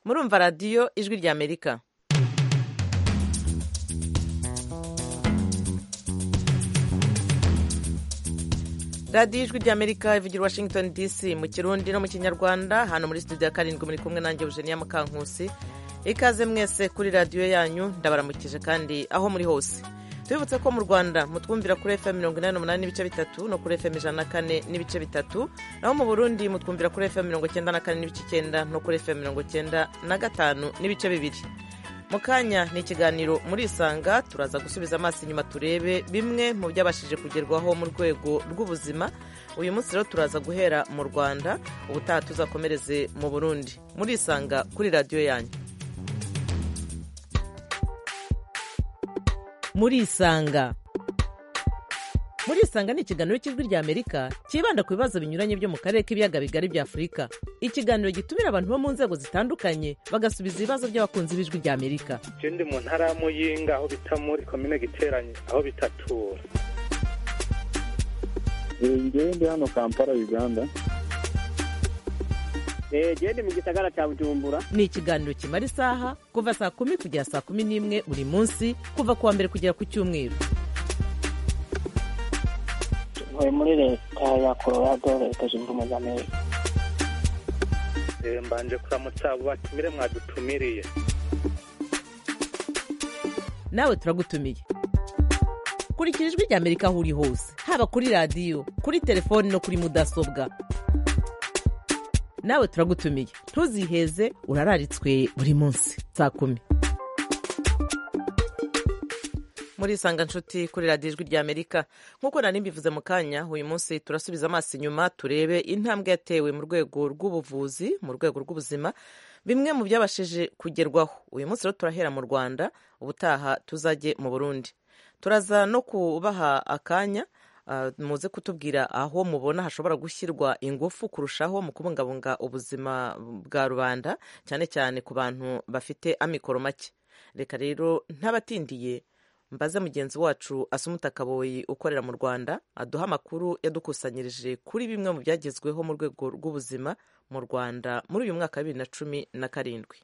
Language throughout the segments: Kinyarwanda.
murumva radiyo ijwi ry'amerika radiyo ijwi ry'amerika ivugira washington dc mu kirundi no mu kinyarwanda hano muri studio ya karindwi muri kumwe nanjye eugenia mukankusi ikaze mwese kuri radiyo yanyu ndabaramukije kandi aho muri hose tubibutse ko mu rwanda mutwumvira kuri fm mirongo inani n'umunani n'ibice bitatu no kuri fm ijana na kane n'ibice bitatu naho mu burundi mutwumvira kuri fm mirongo icyenda na kane n'ibice icyenda no kuri fm mirongo icyenda na gatanu n'ibice bibiri mu kanya ni ikiganiro muri isanga turaza gusubiza amaso inyuma turebe bimwe mu byabashije kugerwaho mu rwego rw'ubuzima uyu munsi rero turaza guhera mu rwanda ubutaha tuzakomereze mu burundi muri isanga kuri radiyo yanyu murisanga murisanga ni ikiganiro cy'ijwi ry'amerika cyibanda ku bibazo binyuranye byo mu karere k'ibiyaga bigari bya afurika ikiganiro gitumira abantu bo mu nzego zitandukanye bagasubiza ibibazo by'abakunzi b'ijwi ry'amerika ndi mu ntara ya muyinga aho bita muri komine giteranye aho bitatura ndi hano kampala uganda genda mu gisagara cya bujumbura ni ikiganiro kimara isaha kuva saa kumi kugera saa kumi n'imwe buri munsi kuva ku wa mbere kugera ku cyumweru ntuye muri leta ya colorado leta zunze ubumwe za amerika Eh, mbanje kuramutsa abo batumire mwadutumiriye nawe turagutumiye kurikira ijwi ry'amerika aho uri hose haba kuri radiyo kuri telefoni no kuri mudasobwa nawe turagutumiye ntuziheze urararitswe buri munsi saa kumi murisanga nshuti kuri radiyo ijwi ry'amerika nk'uko nari mbivuze mu kanya uyu munsi turasubiza amaso inyuma turebe intambwe yatewe mu rwego rw'ubuvuzi mu rwego rw'ubuzima bimwe mu byabashije kugerwaho uyu munsi rero turahera mu rwanda ubutaha tuzajye mu burundi turaza no kubaha akanya ah, muze kutubwira aho mubona hashobora gushyirwa ingufu kurushaho mu kubungabunga ubuzima bwa rubanda cyane cyane ku bantu bafite amikoro make reka rero ntabatindiye mbaze mugenzi wacu asumuta kaboyi ukorera mu rwanda aduha amakuru yadukusanyirije kuri bimwe mu byagezweho mu rwego rw'ubuzima mu rwanda muri uyu mwaka wa bibiri na cumi na karindwi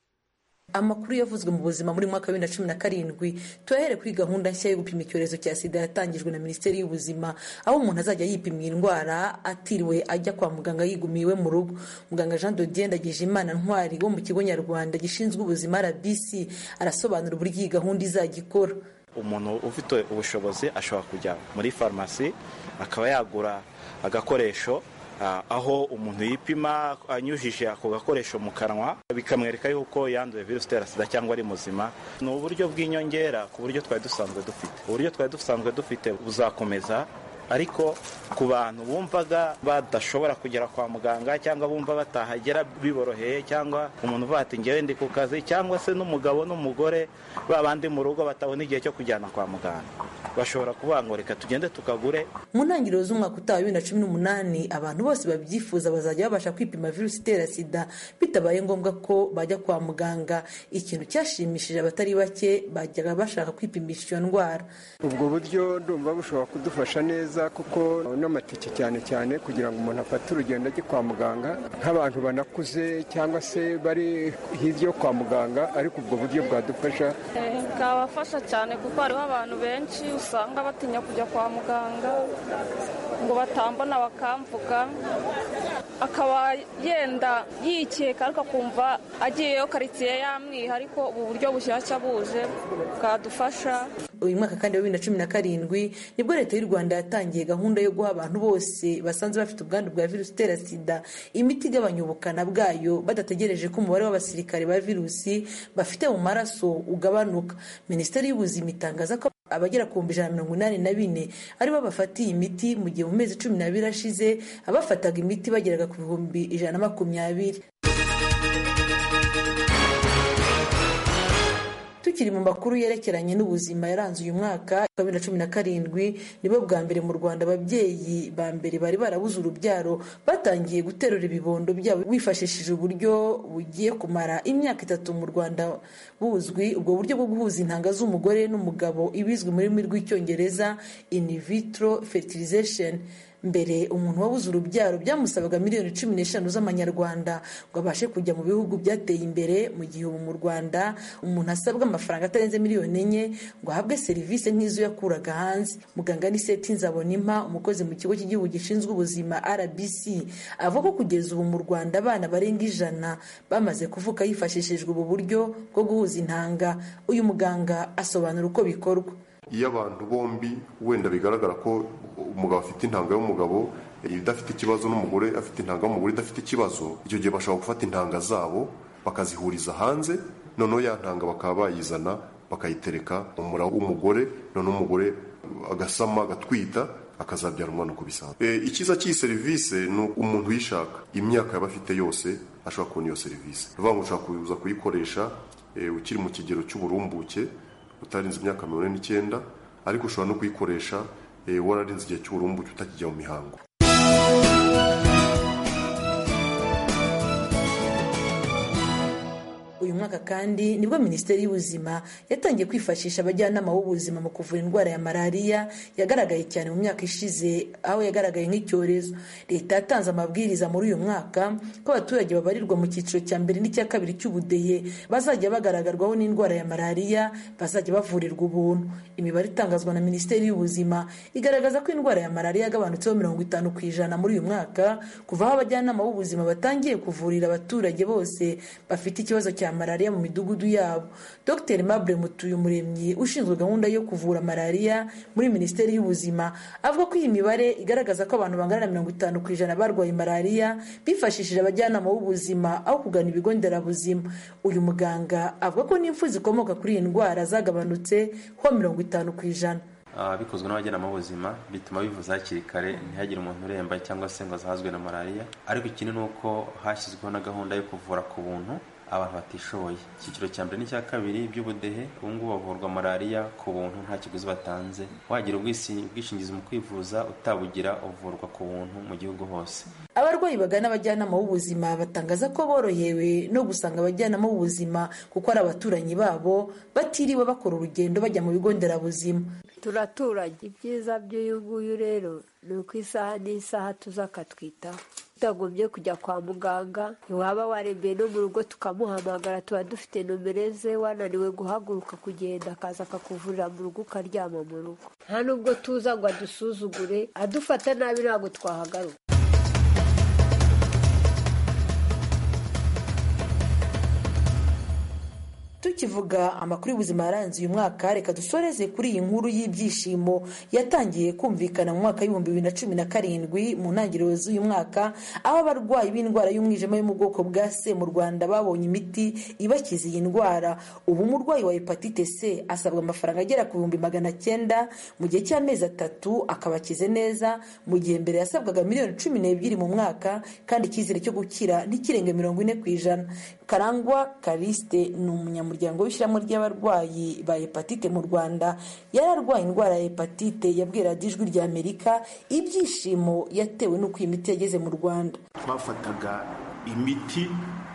amakuru yavuzwe mu buzima muri mwaka wa bibiri na cumi na karindwi turahere kuri gahunda nshya yo gupima icyorezo cya sida yatangijwe na minisiteri y'ubuzima aho umuntu azajya yipimira indwara atiriwe ajya kwa muganga yigumiye iwe mu rugo muganga jean dodien ndagijimana ntwari wo mu kigo nyarwanda gishinzwe ubuzima rbc arasobanura uburyo iyi gahunda izajya ikora umuntu ufite ubushobozi ashobora kujya muri farumasi akaba yagura agakoresho ah, aho umuntu yipima anyujije ako gakoresho mu kanwa bikamwereka yuko yanduye virusi itera sida cyangwa ari muzima ni uburyo bw'inyongera ku buryo twari dusanzwe dufite uburyo twari dusanzwe dufite buzakomeza ariko ku bantu bumvaga badashobora kugera kwa muganga cyangwa bumva batahagera biboroheye cyangwa umuntu uvuga ati ngewe ndi ku kazi cyangwa se n'umugabo n'umugore babandi mu rugo batabona igihe cyo kujyana kwa muganga bashobora kuvuga ngo reka tugende tukagure mu ntangiriro z'umwaka utaha wa bibiri na cumi n'umunani abantu bose babyifuza bazajya babasha kwipima virusi itera sida bitabaye ngombwa ko bajya kwa muganga ikintu cyashimishije abatari bake bajyaga bashaka kwipimisha iyo ndwara ubwo buryo ndumva bushobora kudufasha neza kuko n'amatike cyane cyane kugira ngo umuntu afate urugendo ajye kwa muganga nk'abantu banakuze cyangwa se bari hirya yo kwa muganga ariko ubwo buryo bwadufasha bwabafasha cyane kuko hariho abantu benshi usanga batinya kujya kwa muganga ngo batambona bakamvuga akaba yenda yikeka ariko akumva agiyeyo karitsiye yamwiha ariko ubu buryo bushyashya buje bwadufasha uyu mwaka kandi wa bibiri na cumi na karindwi nibwo leta y'u rwanda yatangiye gahunda yo guha abantu bose basanzwe bafite ubwandu bwa virusi itera sida imiti igabanya ubukana bwayo badategereje ko umubare w'abasirikare ba virusi bafite mu maraso ugabanuka minisiteri y'ubuzima itangaza ko abagera ku bihumbi ijana na mirongo inani na bine aribo bafatiye imiti mu gihe mu mezi cumi n'abiri ashize abafataga imiti bageraga ku bihumbi ijana na makumyabiri tukiri mu makuru yerekeranye n'ubuzima yaranze uyu mwaka wa bibiri na cumi na karindwi nibo bwa mbere mu rwanda ababyeyi ba mbere bari barabuze urubyaro batangiye guterura ibibondo byabo bifashishije uburyo bugiye kumara imyaka itatu mu rwanda buzwi ubwo buryo bwo guhuza intanga z'umugore n'umugabo ibizwi mu rurimi rw'icyongereza in vitro fertilization mbere umuntu wabuze urubyaro byamusabaga miliyoni cumi n'eshanu z'amanyarwanda ngo abashe kujya mu bihugu byateye imbere mu gihe ubu mu rwanda umuntu asabwa amafaranga atarenze miliyoni enye ngo ahabwe serivisi nk'izo yakuraga hanze muganga niseti nzabonimpa umukozi mu kigo cy'igihugu gishinzwe ubuzima rbc avuga ko kugeza ubu mu rwanda abana barenga ijana bamaze kuvuka hifashishijwe ubu buryo bwo guhuza intanga uyu muganga asobanura uko bikorwa iyo abantu bombi wenda bigaragara ko umugabo afite intanga y'umugabo idafite ikibazo n'umugore afite intanga y'umugore idafite ikibazo icyo gihe bashobora gufata intanga zabo bakazihuriza hanze noneho ya ntanga bakaba bayizana bakayitereka umura w'umugore noneho umugore agasama agatwita akazabyara umwana uko bisanzwe icyiza cy'iyi serivisi ni umuntu uyishaka imyaka yaba afite yose ashobora kubona iyo serivisi ni ukuvuga ngo ushobora kuza kuyikoresha ukiri mu kigero cy'uburumbuke utarenze imyaka mirongo ine n'icyenda ariko ushobora no kuyikoresha wararenze igihe cy'uburumbuke utakijya mu mihango uyu mwaka kandi nibwo minisiteri y'ubuzima yatangiye kwifashisha abajyanama b'ubuzima mu kuvura indwara ya malariya yagaragaye cyane mu myaka ishize aho yagaragaye nk'icyorezo leta yatanze amabwiriza muri uyu mwaka ko abaturage babarirwa mu cyiciro cya mbere n'icya kabiri cy'ubudehe bazajya bagaragarwaho n'indwara ya malariya bazajya bavurirwa ubuntu imibare itangazwa na minisiteri y'ubuzima igaragaza ko indwara ya malariya yagabanutseho mirongo itanu ku ijana muri uyu mwaka kuva aho abajyanama b'ubuzima batangiye kuvurira abaturage bose bafite ikibazo cya malariya mu midugudu yabo dr mabure mutuyumuremyi ushinzwe gahunda yo kuvura malariya muri minisiteri y'ubuzima avuga ko iyi mibare igaragaza ko abantu bangana na mirongo itanu ku ijana barwaye malariya bifashishije abajyanama b'ubuzima aho kugana ibigo nderabuzima uyu muganga avuga ko n'impfu zikomoka kuri iyi ndwara zagabanutse ho mirongo itanu ku ijana bikozwe n'abajyanama b'ubuzima bituma bivuza hakiri kare ntihagire umuntu uremba cyangwa se ngo azahazwe na malariya ariko ikindi ni uko hashyizweho na gahunda yo kuvura ku buntu abantu batishoboye icyiciro cya mbere n'icya kabiri by'ubudehe ubu ngubu bavurwa malariya ku buntu nta kiguzi batanze wagira ubwishingizi mu kwivuza utabugira uvurwa ku buntu mu gihugu hose abarwayi bagana abajyanama b'ubuzima batangaza ko borohewe no gusanga abajyanama b'ubuzima kuko ari abaturanyi babo batiriwe bakora urugendo bajya mu bigo nderabuzima turaturanye ibyiza by'uyu nguyu rero ni uko isaha n'isaha tuza akatwitaho utagombye kujya kwa muganga waba warembeye no mu rugo tukamuhamagara tuba dufite nomero ze wananiwe guhaguruka kugenda akaza akakuvurira mu rugo ukaryama mu rugo nta nubwo tuza ngo adusuzugure adufata nabi ntabwo twahagaruka tukivuga amakuru y'ubuzima yaranze uyu mwaka reka dusoreze kuri iyi nkuru y'ibyishimo yatangiye kumvikana mu mwaka w'ibihumbi bibiri na cumi na karindwi mu ntangiriro z'uyu mwaka aho abarwayi b'indwara y'umwijima yo mu bwoko bwa c mu rwanda babonye imiti ibakiza iyi ndwara ubu umurwayi wa hepatite c asabwa amafaranga agera ku bihumbi magana cyenda mu gihe cy'amezi atatu akaba akize neza mu gihe mbere yasabwaga miliyoni cumi n'ebyiri mu mwaka kandi icyizere cyo gukira ntikirenge mirongo ine ku ijana karangwa karisite ni umunyamuryango umuryango w'ishyirahamwe ry'abarwayi ba hepatite mu rwanda yari arwaye indwara ya hepatite yabwira ijwi rya amerika ibyishimo yatewe n'uko iyi miti yageze mu rwanda twafataga imiti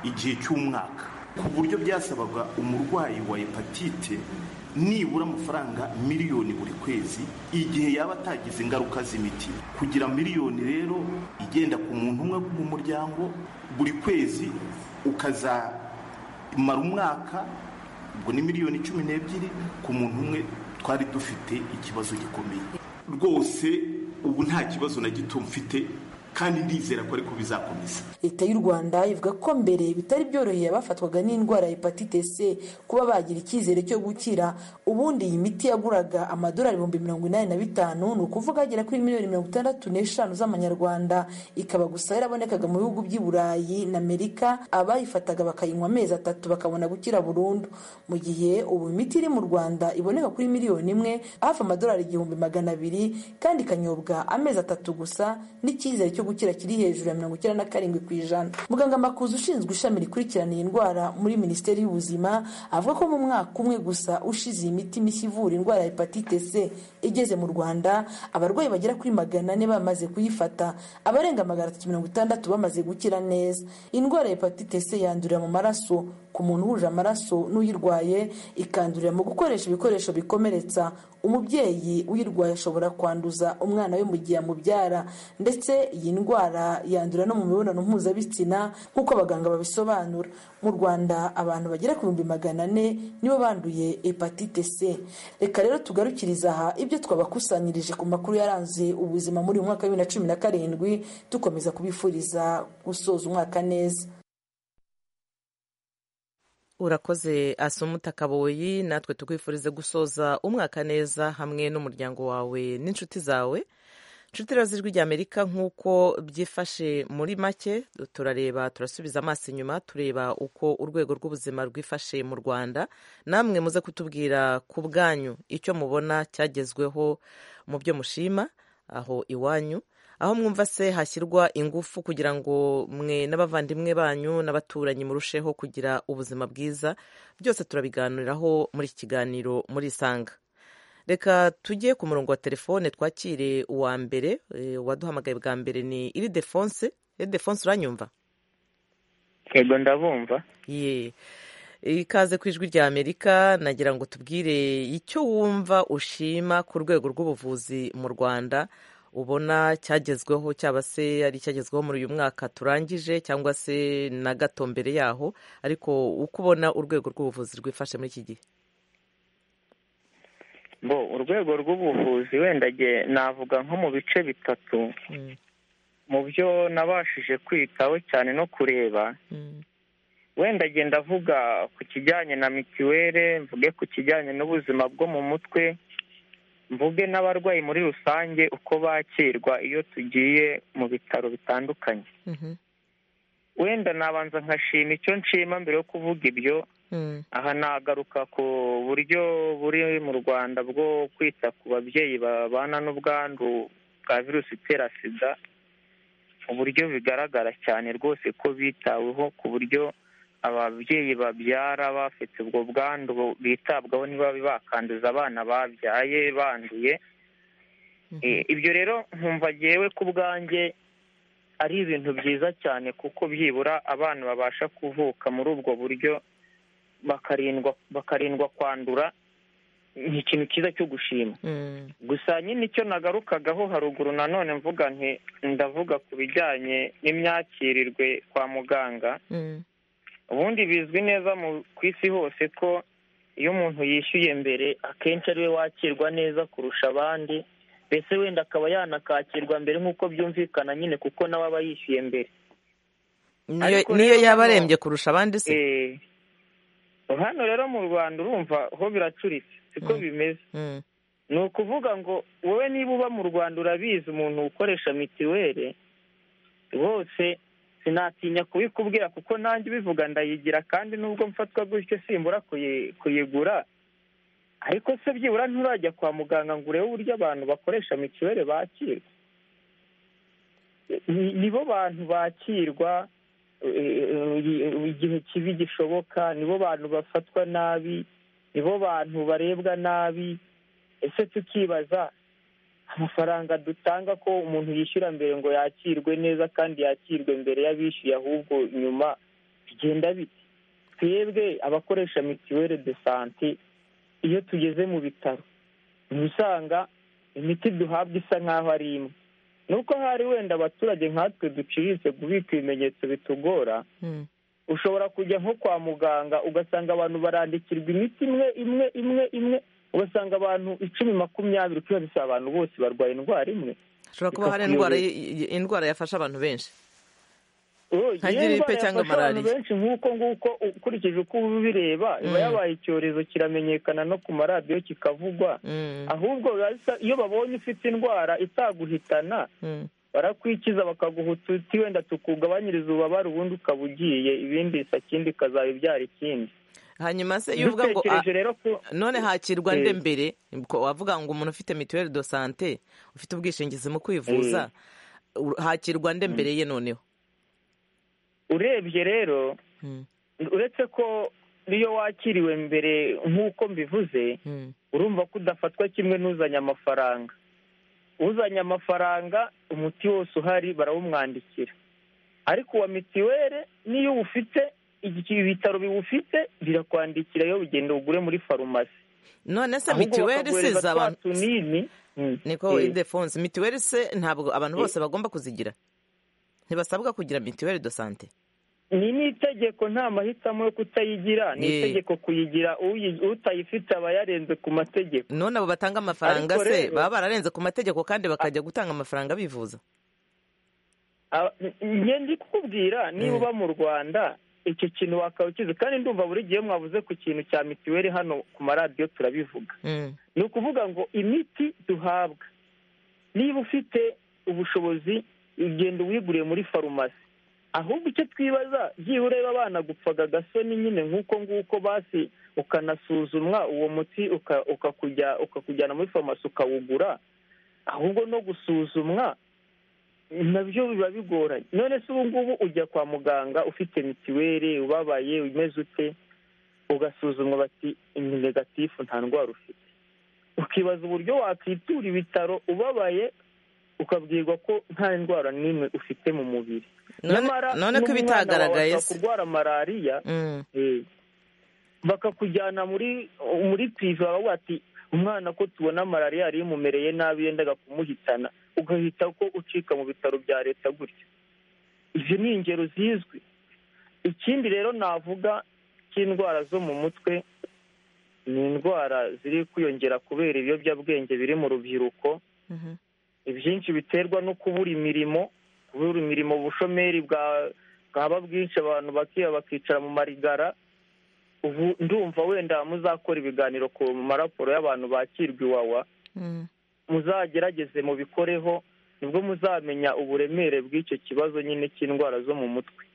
igihe cy'umwaka ku buryo byasabaga umurwayi wa hepatite nibura amafaranga miliyoni buri kwezi igihe yaba atagize ingaruka z'imiti kugira miliyoni rero igenda ku muntu umwe mu muryango buri kwezi ukazamara umwaka ubwo ni miliyoni cumi n'ebyiri ku muntu umwe twari dufite ikibazo gikomeye rwose ubu nta kibazo na gito mfite kandi ndizera ko ariko bizakomeza leta y'u rwanda ivuga ko mbere bitari byoroheye abafatwaga n'indwara ya hepatite c kuba bagira icyizere cyo gukira ubundi iyi miti yaguraga amadolari ibihumbi mirongo inani na bitanu ni ukuvuga agera kuri miliyoni mirongo itandatu n'eshanu z'amanyarwanda ikaba gusa yarabonekaga mu bihugu by'i burayi na amerika abayifataga bakayinywa amezi atatu bakabona gukira burundu mu gihe ubu imiti iri mu rwanda iboneka kuri miliyoni imwe hafi amadolari igihumbi magana abiri kandi ikanyobwa amezi atatu gusa n'icyizere cyo gukira kiri hejuru ya mirongo icyenda na karindwi ku ijana muganga makuza ushinzwe ishami rikurikirana iyi ndwara muri minisiteri y'ubuzima avuga ko mu mwaka umwe gusa ushize iyi miti mishya ivura indwara ya hepatite c igeze mu rwanda abarwayi bagera kuri magana ane bamaze kuyifata abarenga magana atatu mirongo itandatu bamaze gukira neza indwara ya hepatite c yandurira mu maraso ku muntu uhuje amaraso n'uyirwaye ikandurira mu gukoresha ibikoresho bikomeretsa umubyeyi uyirwaye ashobora kwanduza umwana we mu gihe amubyara ndetse iyi ndwara yandura no mu mibonano mpuzabitsina nk'uko abaganga babisobanura mu rwanda abantu bagera ku bihumbi magana ane nibo banduye hepatite c reka rero tugarukiriza aha ibyo twabakusanyirije ku makuru yaranze ubuzima muri uyu mwaka wa bibiri na cumi na karindwi dukomeza kubifuriza gusoza umwaka neza urakoze asumuta kaboyi natwe tukwifurize gusoza umwaka neza hamwe n'umuryango wawe n'inshuti zawe inshuti ijwi rya amerika nk'uko byifashe muri make turareba turasubiza amaso inyuma tureba uko urwego rw'ubuzima rwifashe mu rwanda namwe muze kutubwira ku bwanyu icyo mubona cyagezweho mu byo mushima aho iwanyu aho mwumva se hashyirwa ingufu kugira ngo mwe n'abavandimwe banyu n'abaturanyi murusheho kugira ubuzima bwiza byose turabiganiraho muri iki kiganiro muri isanga reka tujye ku murongo wa telefone twakire uwa mbere waduhamagaye bwa mbere ni iri defonse iri defonse uranyumva yego ndabumva ye ikaze ku ijwi rya amerika nagira ngo tubwire icyo wumva ushima ku rwego rw'ubuvuzi mu rwanda ubona cyagezweho cyaba se ari icyagezweho muri uyu mwaka turangije cyangwa se na gato mbere yaho ariko uko ubona urwego rw'ubuvuzi rwifashe muri iki gihe bo urwego rw'ubuvuzi wenda navuga nko mu bice bitatu mu byo nabashije kwitaho cyane no kureba wenda agenda avuga ku kijyanye na mituweli mvuge ku kijyanye n'ubuzima bwo mu mutwe mvuge n'abarwayi muri rusange uko bakirwa iyo tugiye mu bitaro bitandukanye wenda nabanza nkashima icyo nshima mbere yo kuvuga ibyo aha nagaruka ku buryo buri mu rwanda bwo kwita ku babyeyi babana n'ubwandu bwa virusi itera sida uburyo bigaragara cyane rwose ko bitaweho ku buryo ababyeyi babyara bafite ubwo bwandu bitabwaho ntibabe bakanduza abana babyaye banduye ibyo rero nkumva ngewe ku bwanjye ari ibintu byiza cyane kuko byibura abana babasha kuvuka muri ubwo buryo bakarindwa kwandura ni ikintu cyiza cyo gushima gusa nyine icyo nagarukagaho haruguru nanone mvuga nti ndavuga ku bijyanye n'imyakirirwe kwa muganga ubundi bizwi neza ku isi hose ko iyo umuntu yishyuye mbere akenshi ariwe wakirwa neza kurusha abandi mbese wenda akaba yanakakirwa mbere nk'uko byumvikana nyine kuko nawe aba yishyuye mbere niyo yaba arembye kurusha abandi se hano rero mu rwanda urumva ho biracuritse siko bimeze ni ukuvuga ngo wowe niba uba mu rwanda urabizi umuntu ukoresha mituweli bose sinatinya kubikubwira kuko nanjye ubivuga ndayigira kandi nubwo mfatwa gutyo simbura kuyigura ariko se byibura nturajya kwa muganga ngo urebe uburyo abantu bakoresha mituweli bakirwa nibo bantu bakirwa igihe kibi gishoboka nibo bantu bafatwa nabi nibo bantu barebwa nabi ese tukibaza amafaranga dutanga ko umuntu yishyura mbere ngo yakirwe neza kandi yakirwe mbere y'abishyuye ahubwo nyuma bigenda bite twebwe abakoresha mituweli de sante iyo tugeze mu bitaro uba usanga imiti duhabwa isa nk'aho ari imwe nuko hari wenda abaturage nkatwe duciriritse kubika ibimenyetso bitugora ushobora kujya nko kwa muganga ugasanga abantu barandikirwa imiti imwe imwe imwe imwe ugasanga abantu icumi makumyabiri uko bisaba abantu bose barwaye indwara imwe hashobora kuba hari indwara yafasha abantu benshi nka giripe cyangwa malariya nk'uko nguko ukurikije uko ubireba iba yabaye icyorezo kiramenyekana no ku maradiyo kikavugwa ahubwo iyo babonye ufite indwara itaguhitana barakwikiza bakaguha ututi wenda tukugabanyiriza ububabare ubundi ukaba ugiye ibindi isa kindi ikazaba ibyara ikindi hanyuma se iyo uvuga ngo none hakirwa nde mbere wavuga ngo umuntu ufite mituweli do sante ufite ubwishingizi mu kwivuza hakirwa nde mbere ye noneho urebye rero uretse ko n'iyo wakiriwe mbere nk'uko mbivuze urumva ko udafatwa kimwe n'uzanye amafaranga uzanye amafaranga umuti wose uhari barawumwandikira ariko uwa mituweli niyo uwufite ibitaro biwufite birakwandikira iyo ugenda ugure muri farumasi none se Ahubwo mitiweli bakaguhereza isize twa abantu tunini niko eh. idefonse mitiweli se ntabwo abantu bose bagomba kuzigira ntibasabwa kugira mitiweli do sante ni n'itegeko nta mahitamo yo kutayigira ni Eh. itegeko kuyigira uyi- utayifite aba yarenze ku mategeko none abo batanga amafaranga Ariko se rero- baba bararenze ku mategeko kandi bakajya gutanga amafaranga bivuza Aba- njye ndi kukubwira niba uba mu rwanda icyo kintu wakaba ukizi kandi ndumva buri gihe mwavuze ku kintu cya mitiweli hano ku maradiyo turabivuga Mm. ni ukuvuga ngo imiti duhabwa niba ufite ubushobozi ugenda uwiguriye muri farumasi ahubwo icyo twibaza byibura ureba abana gupfaga agasoni nyine nk'uko nguko basi ukanasuzumwa uwo muti uka- ukakujya- ukakujyana muri farumasi ukawugura ahubwo no gusuzumwa nabyo biba bigoranye none se ubu ngubu ujya kwa muganga ufite mitiweli ubabaye umeze ute ugasuzumwa bati ni negatifu nta ndwara ufite ukibaza uburyo wakwitura ibitaro ubabaye ukabwirwa ko nta ndwara n'imwe ufite mu mubiri None- none ko n'umwana wawe ibitagaragaye ashobora se. kurwara malariya Mm. eh, bakakujyana muri muri pive bakavuga bati umwana ko tubona malariya yari imumereye nabi yendaga kumuhitana ugahita ko ucika mu bitaro bya leta gutya izo ni ingero zizwi ikindi rero navuga cy'indwara zo mu mutwe ni indwara ziri kwiyongera kubera ibiyobyabwenge biri mu rubyiruko ibyinshi biterwa no kubura imirimo kubura imirimo ubushomeri bwa bwaba bwinshi abantu bakiba bakicara mu marigara ubu ndumva wenda muzakora ibiganiro ku maraporo y'abantu bakirwa iwawa muzagerageze mubikoreho nibwo muzamenya uburemere bw'icyo kibazo nyine cy'indwara zo mu mutwe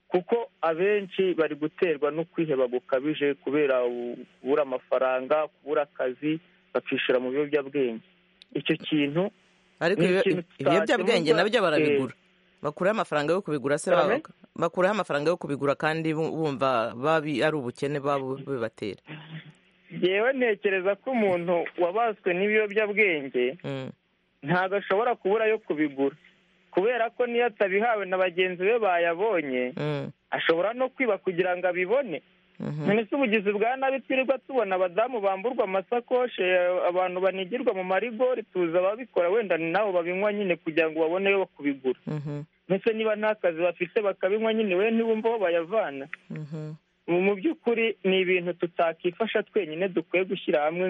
kuko abenshi bari guterwa no kwiheba gukabije kubera u- kubura amafaranga kubura akazi bakishura mu biyobyabwenge icyo kintu ariko ni ibyo- ikintu ibiyobyabwenge tutakemurwa, nabyo barabigura eh, bakuraho amafaranga yo kubigura se Pardon? baba- bakuraho amafaranga yo kubigura kandi bu- bumva babi ari ubukene babo bibatera yewe ntekereza ko umuntu wabaswe n'ibiyobyabwenge Mm. ntabwo ashobora kubura ayo kubigura kubera ko niyo atabihawe na bagenzi be bayabonye Mm. ashobora no kwiba kugira ngo abibone Mhm. none se ubugizi bwa nabi twirirwa tubona abadamu bamburwa amasakoshi eh, abantu banigirwa mu marigori tuzi ababikora wenda ni nabo babinywa nyine kugira ngo baboneyo kubigura Mhm. ndetse niba nta kazi bafite bakabinywa nyine we ntibumva aho bayavana Mhm. mu mu by'ukuri ni ibintu tutakifasha twenyine dukwiye gushyira hamwe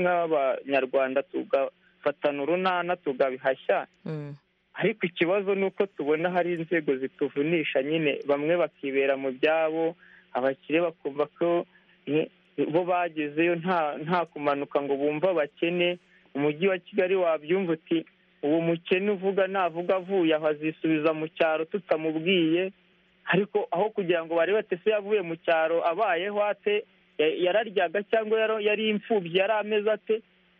nk'abanyarwanda tugafatana urunana tugabihashya Mm. ariko ikibazo ni uko tubona hari inzego zituvunisha nyine bamwe bakibera mu byabo abakire bakumva ko eh, bo bagezeyo nta nta kumanuka ngo bumve abakene umujyi wa kigali wabyumva uti uwo mukene uvuga navuga avuye aho azisubiza mu cyaro tutamubwiye ariko aho kugira ngo barebe ati se yavuye mu cyaro abayeho ate ya- yararyaga cyangwa yaro- yari imfubyi yari ameze ate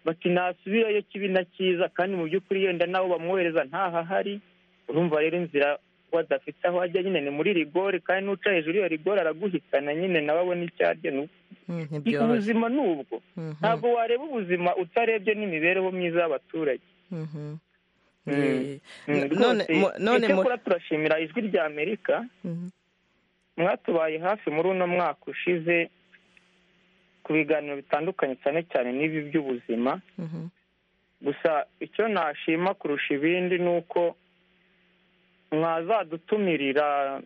bati nasubirayo kibi na cyiza kandi mu by'ukuri yenda n'abo bamwohereza ntahahari urumva rero inzira wadafite aho ajya nyine ni muri rigore kandi n'uca hejuru iyo rigore araguhitana nyine nawe abona icyo arya ni uko. Mm, ntibyoroshye ubuzima ni ubwo Mhm. ntabwo wareba ubuzima utarebye n'imibereho myiza y'abaturage Mhm. Mm. Eh, Mm, n- none rwose mu- none mu- icyakora turashimira ijwi rya amerika Mhm. mwatubaye hafi muri uno mwaka ushize ku biganiro bitandukanye cyane cyane n'ibi by'ubuzima Mhm. gusa icyo nashima kurusha ibindi ni uko mwazadutumirira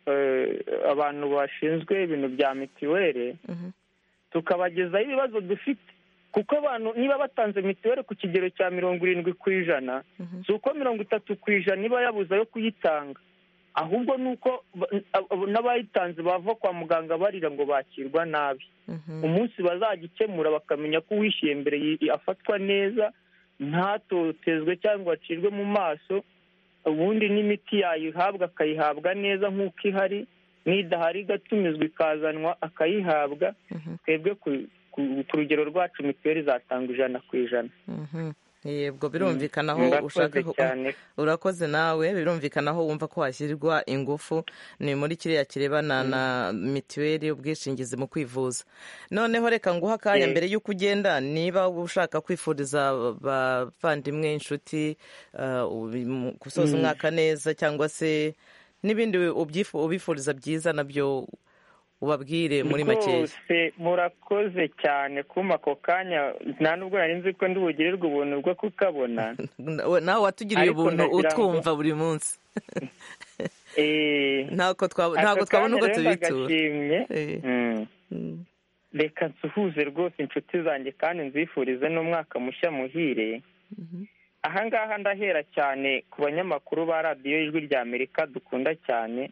eh, abantu bashinzwe ibintu bya mitiweli Mhm. tukabagezaho ibibazo dufite kuko abantu niba batanze mitiweli ku kigero cya mirongo irindwi ku ijana si uko mirongo itatu ku ijana iba yabuze ayo kuyitanga ahubwo ni uko ba- ab- n'abayitanze bava kwa muganga barira ngo bakirwa nabi umunsi bazajya ikemura bakamenya ko uwishyuye mbere yi- afatwa neza ntatotezwe cyangwa acirwe mu maso ubundi n'imiti yayihabwa akayihabwa neza nk'uko ihari n'idahari igatumizwa ikazanwa akayihabwa twebwe ku- ku- ku rugero rwacu mituweli zatanga ijana ku ijana Mhm. yego birumvikana Mm, aho murakoze ushaka ko- cyane. urakoze nawe birumvikana aho wumva ko hashyirwa ingufu ni muri kiriya kirebana na mitiweli ubwishingizi mu kwivuza noneho reka nguha akanya Eh. mbere y'uko ugenda niba ushaka kwifuriza abavandimwe inshuti eh, ubi- mu- gusoza Mm. umwaka neza cyangwa se n'ibindi ubyifu- ubifuriza byiza nabyo ubabwire muri makeya rwose murakoze cyane kuma ako kanya nta nubwo nari nzi ko ndibugirirwe ubuntu bwo kukabona nawe watugiriye Ariko ubuntu ndagira ngo- utwumva buri munsi Eh, ntabwo twab- ako ntabwo twabona kanya ubwo rero tubitura ndagashimye. Eh. Mm. reka nsuhuze rwose inshuti zanjye kandi nzifurize n'umwaka mushya muhire ahangaha ndahera cyane ku banyamakuru ba radiyo ijwi rya amerika dukunda cyane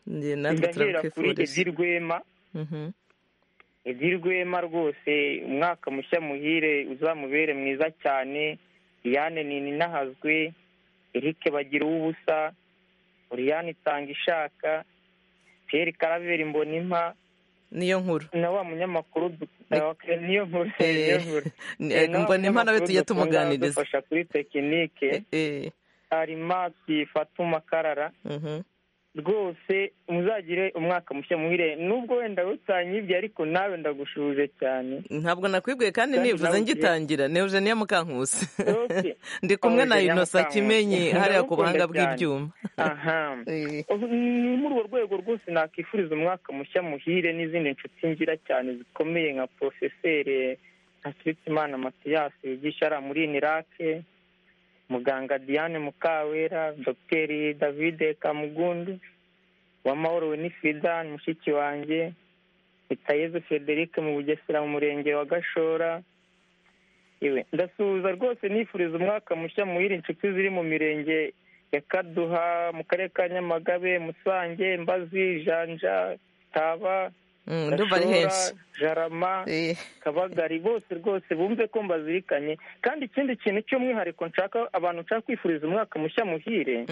Njye natwe ndahera kuri turabwifuriza edi rwema Mhm. edi rwema rwose umwaka mushya muhire uzamubere mwiza cyane liyane nini nahazwe erike bagira uw'ubusa uriyane itanga ishaka pierre karaveri mbonimpa niyo nkuru na wa munyamakuru du- Okay, niyo nkuru Eh, niyo nkuru ni- Eh, na wa mbona impano we munyamakuru tujya dukunda tumuganiriza. udufasha kuri tekinike arimasi fatuma karara Mhm. rwose muzagire umwaka mushya muhire nubwo wenda utanyibye ariko nawe ndagushuje cyane ntabwo nakwibwiye kandi Kandi nivuze nawe ugiye- ngitangira ni eugenia mukankusi ndi kumwe na Eugenia inosa Mukankusi. kimenyi hariya ku Ndamukunda buhanga cyane. bw'ibyuma aha Ubu ni muri urwo rwego rwose nakwifuriza umwaka mushya muhire n'izindi nshuti ngira cyane zikomeye nka porofeseri ntasubitimana matiyasi wigisha hariya muri inirake muganga diane mukawera dogiteri davide kamugundu uwamahoro winifrida ni mushiki wanjye mitayeze frederic mu bugesera mu murenge wa gashora Yewe, ndasuhuza rwose nifuriza umwaka mushya muhire inshuti ziri mu mirenge ya kaduha mu karere ka nyamagabe musange mbazi janja taba Mm, ndumva ari Gashora, henshi. jarama kabagari bose rwose bumve ko mbazirikanye kandi ikindi kintu cy'umwihariko nshaka abantu nshaka kwifuriza umwaka mushya muhire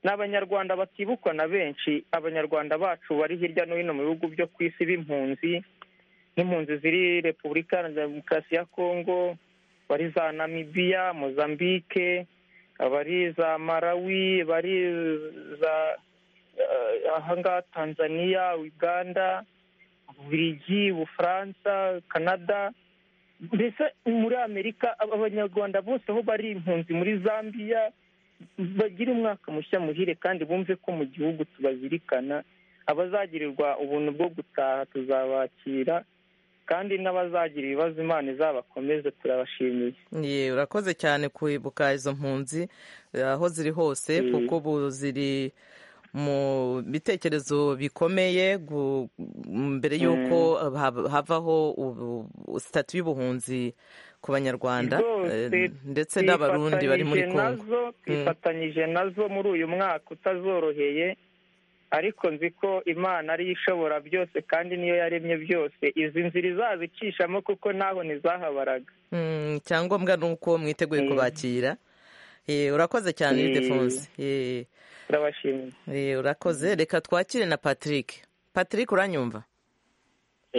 ni abanyarwanda batibukwa na benshi abanyarwanda bacu bari hirya no hino mu bihugu byo ku isi b'impunzi nk'impunzi ziri repubulika iharanira demokarasi ya kongo bari za namibiya mozambique abari za malawi bari za eh, ahangaha tanzania uganda bubiligi bufaransa canada mbese muri amerika aba- abanyarwanda bose aho bari impunzi muri zambia bagire umwaka mushya muhire kandi bumve ko mu gihugu tubazirikana abazagirirwa ubuntu bwo gutaha tuzabakira kandi n'abazagira ibibazo imana izabakomeze turabashimiye Ye, urakoze cyane kwibuka izo mpunzi eh, aho ziri hose Mm. kuko ubu ziri mu bitekerezo bikomeye gu- mbere y'uko hab- havaho ubu- sitati y'ubuhunzi ku banyarwanda Rwose eh, ndetse n'abarundi bari muri twifatanyije kongo nazo- twifatanyije nazo muri uyu mwaka utazoroheye ariko nzi ko imana ariyo ishobora byose kandi niyo yaremye byose izi nzira izazicishamo kuko naho ntizahabaraga Mm, icyangombwa ni uko mwiteguye kubakira Eh, urakoze cyane Mm. ildefonse Eh, turabashimiye eh, urakoze reka twakire na patrick patrick uranyumva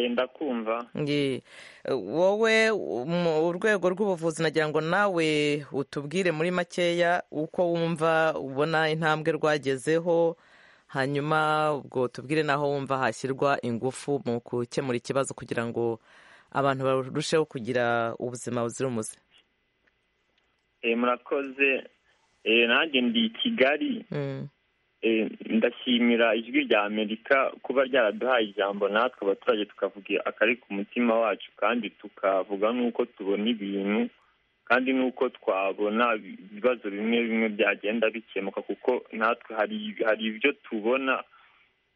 ndakumva Ngi- wowe mu urwego rw'ubuvuzi nagira ngo nawe utubwire muri makeya uko wumva ubona intambwe rwagezeho hanyuma ubwo tubwire n'aho wumva hashyirwa ingufu mu gukemura ikibazo kugira ngo abantu barusheho kugira ubuzima buzira umuze Eh, murakoze Eh, nanjye ndi i kigali Mm. Eh, ndashimira ijwi rya amerika kuba ryaraduhaye ijambo natwe abaturage tukavuga akari ku mutima wacu kandi tukavuga n'uko tubona ibintu kandi n'uko twabona ibibazo bimwe bimwe byagenda bikemuka kuko natwe hari hari ibyo tubona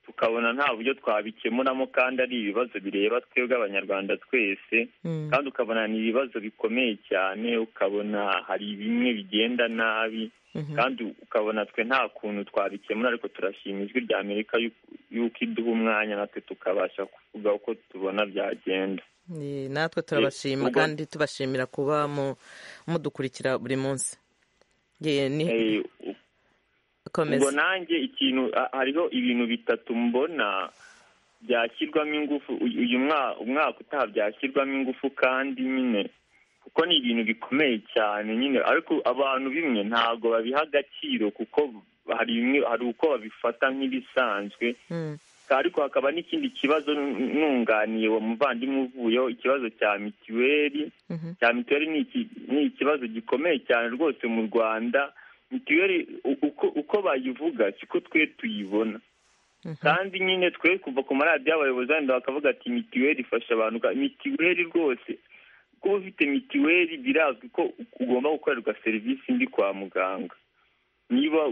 tukabona nta buryo twabikemuramo kandi ari ibibazo bireba twebwe abanyarwanda twese kandi ukabona ni ibibazo bikomeye cyane ukabona hari bimwe bigenda nabi kandi ukabona twe nta kuntu twabikemura ariko turashima ijwi rya amerika y'uko- y'uko iduha umwanya natwe tukabasha kuvuga uko tubona byagenda Ni- natwe turabashima ubwo- kandi tubashimira kuba mu- mudukurikira buri munsi Ye, ni- Eh, u- komeza ubwo nanjye ikintu a- hariho ibintu bitatu mbona byashyirwamo ingufu uyu uyu mwa- umwaka utaha byashyirwamo ingufu kandi nyine kuko ni ibintu bikomeye cyane nyine ariko abantu bimwe ntabwo babiha agaciro kuko hari bimwe hari uko babifata nk'ibisanzwe ariko hakaba n'ikindi kibazo nu- nunganiye uwo muvandimwe uvuyeho ikibazo cya mituweli cya mituweli ni iki- ni ikibazo gikomeye cyane rwose mu rwanda mituweli u- uko uko bayivuga siko twe tuyibona kandi nyine twe kuva ku maradiyo abayobozi wenda bakavuga ati mitiweli ifasha abantu mitiweli rwose kuba ufite mitiweli birazwi ko ugomba gukorerwa serivisi mbi kwa muganga niba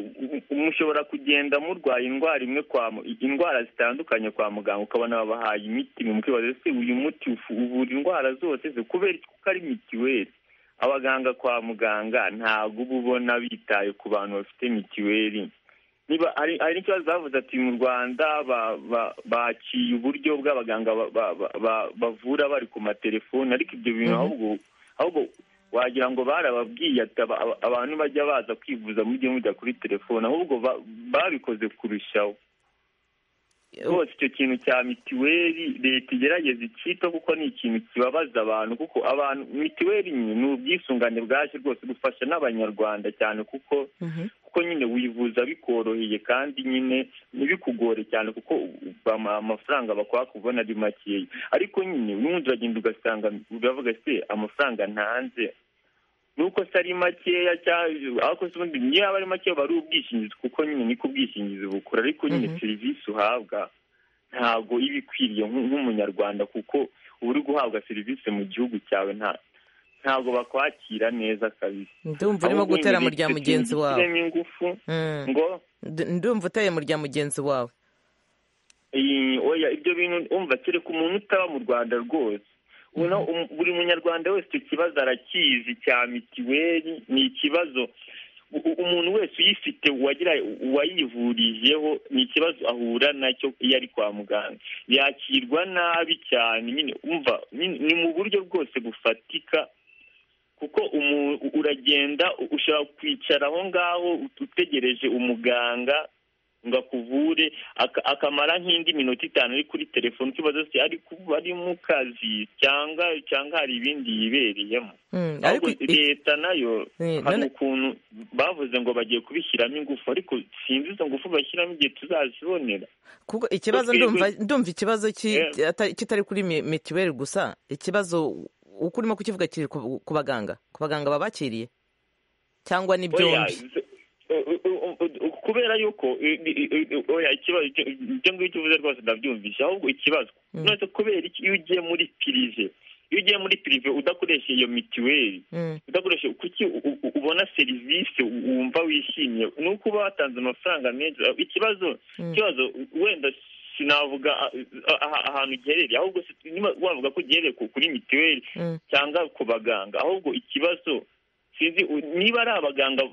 mushobora kugenda murwaye indwara imwe kwa indwara zitandukanye kwa muganga ukabona babahaye imiti mukibazo se uyu muti uvura indwara zose ze kubera ko ari mitiweli abaganga kwa muganga ntabwo uba ubona bitaye ku bantu bafite mitiweli niba hari n'ikibazo bavuze ati mu rwanda baciye uburyo bw'abaganga bavura bari ku matelefoni ariko ibyo bintu ahubwo wagira ngo barababwiye abantu bajya baza kwivuza mujye mujya kuri telefone ahubwo babikoze kurushaho rwose icyo kintu cya mitiweli leta igerageza icyito kuko ni ikintu kibabaza abantu kuko abantu mitiweli ni ubwisungane bwaje rwose gufasha n'abanyarwanda cyane kuko kuko nyine wivuza bikoroheye kandi nyine ntibikugore cyane kuko amafaranga bakwaka ubona ari makeya ariko nyine ubundi uragenda ugasanga uravuga se amafaranga ntanze nuko se ari makeya ariko se ubundi niyo yaba ari makeya aba ari ubwishingizi kuko nyine niko ubwishingizi bukora ariko nyine serivisi uhabwa ntabwo iba ikwiriye nk'umunyarwanda kuko uba uri guhabwa serivisi mu gihugu cyawe nta ntabwo bakwakira neza kabisa ndumva urimo gutera mu rya mugenzi wawe ingufu ngo ndumva uteye mu rya mugenzi wawe oya ibyo bintu umva kereka umuntu utaba mu rwanda rwose buri munyarwanda wese icyo kibazo arakizi cya mitiweli ni ikibazo umuntu wese uyifite uwayivurijeho ni ikibazo ahura nacyo iyo ari kwa muganga yakirwa nabi cyane umva ni mu buryo bwose bufatika kuko uragenda ushobora kwicara aho ngaho utegereje umuganga ngo akuvure akamara nk'indi minota itanu ari kuri telefone ukibaza se ari mu kazi cyangwa cyangwa hari ibindi yibereyemo leta nayo hari ukuntu bavuze ngo bagiye kubishyiramo ingufu ariko sinzi izo ngufu bashyiramo igihe tuzazibonera kuko ikibazo ndumva ikibazo kitari kuri mitiweli gusa ikibazo uko urimo kukivuga kiri ku baganga ku baganga babakiriye cyangwa ni byombi kubera yuko ikibazo ibyo ngibyo uvuze rwose ndabyumvise ahubwo ikibazo none kubera iyo ugiye muri pirive iyo ugiye muri pirive udakoresha iyo mitiweli udakoresha kuki ubona serivisi wumva wishimiye ni uko uba watanze amafaranga menshi ikibazo ikibazo wenda sinavuga ahantu giherereye ahubwo wavuga ko giherereye kuri mitiweli cyangwa ku baganga ahubwo ikibazo sinzi niba ari abaganga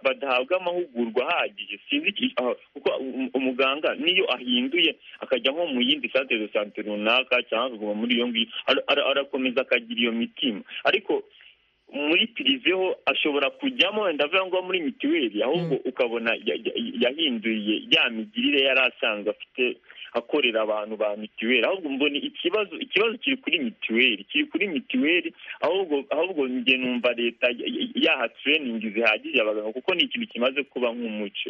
badahabwa amahugurwa ahagije sinzi kuko umuganga niyo ahinduye akajya nko mu yindi sante de sante runaka cyangwa akaguma muri iyo ngiyo arakomeza akagira iyo mitima ariko muri piriveho ashobora kujyamo wenda avuga ngo muri mitiweli ahubwo ukabona yahinduriye ya migirire yari asanzwe afite akorera abantu ba mitiweli ahubwo mbona ikibazo ikibazo kiri kuri mitiweli kiri kuri mitiweli ahubwo ahubwo njye numva leta yaha tureyiningi zihagije abaganga kuko ni ikintu kimaze kuba nk'umuco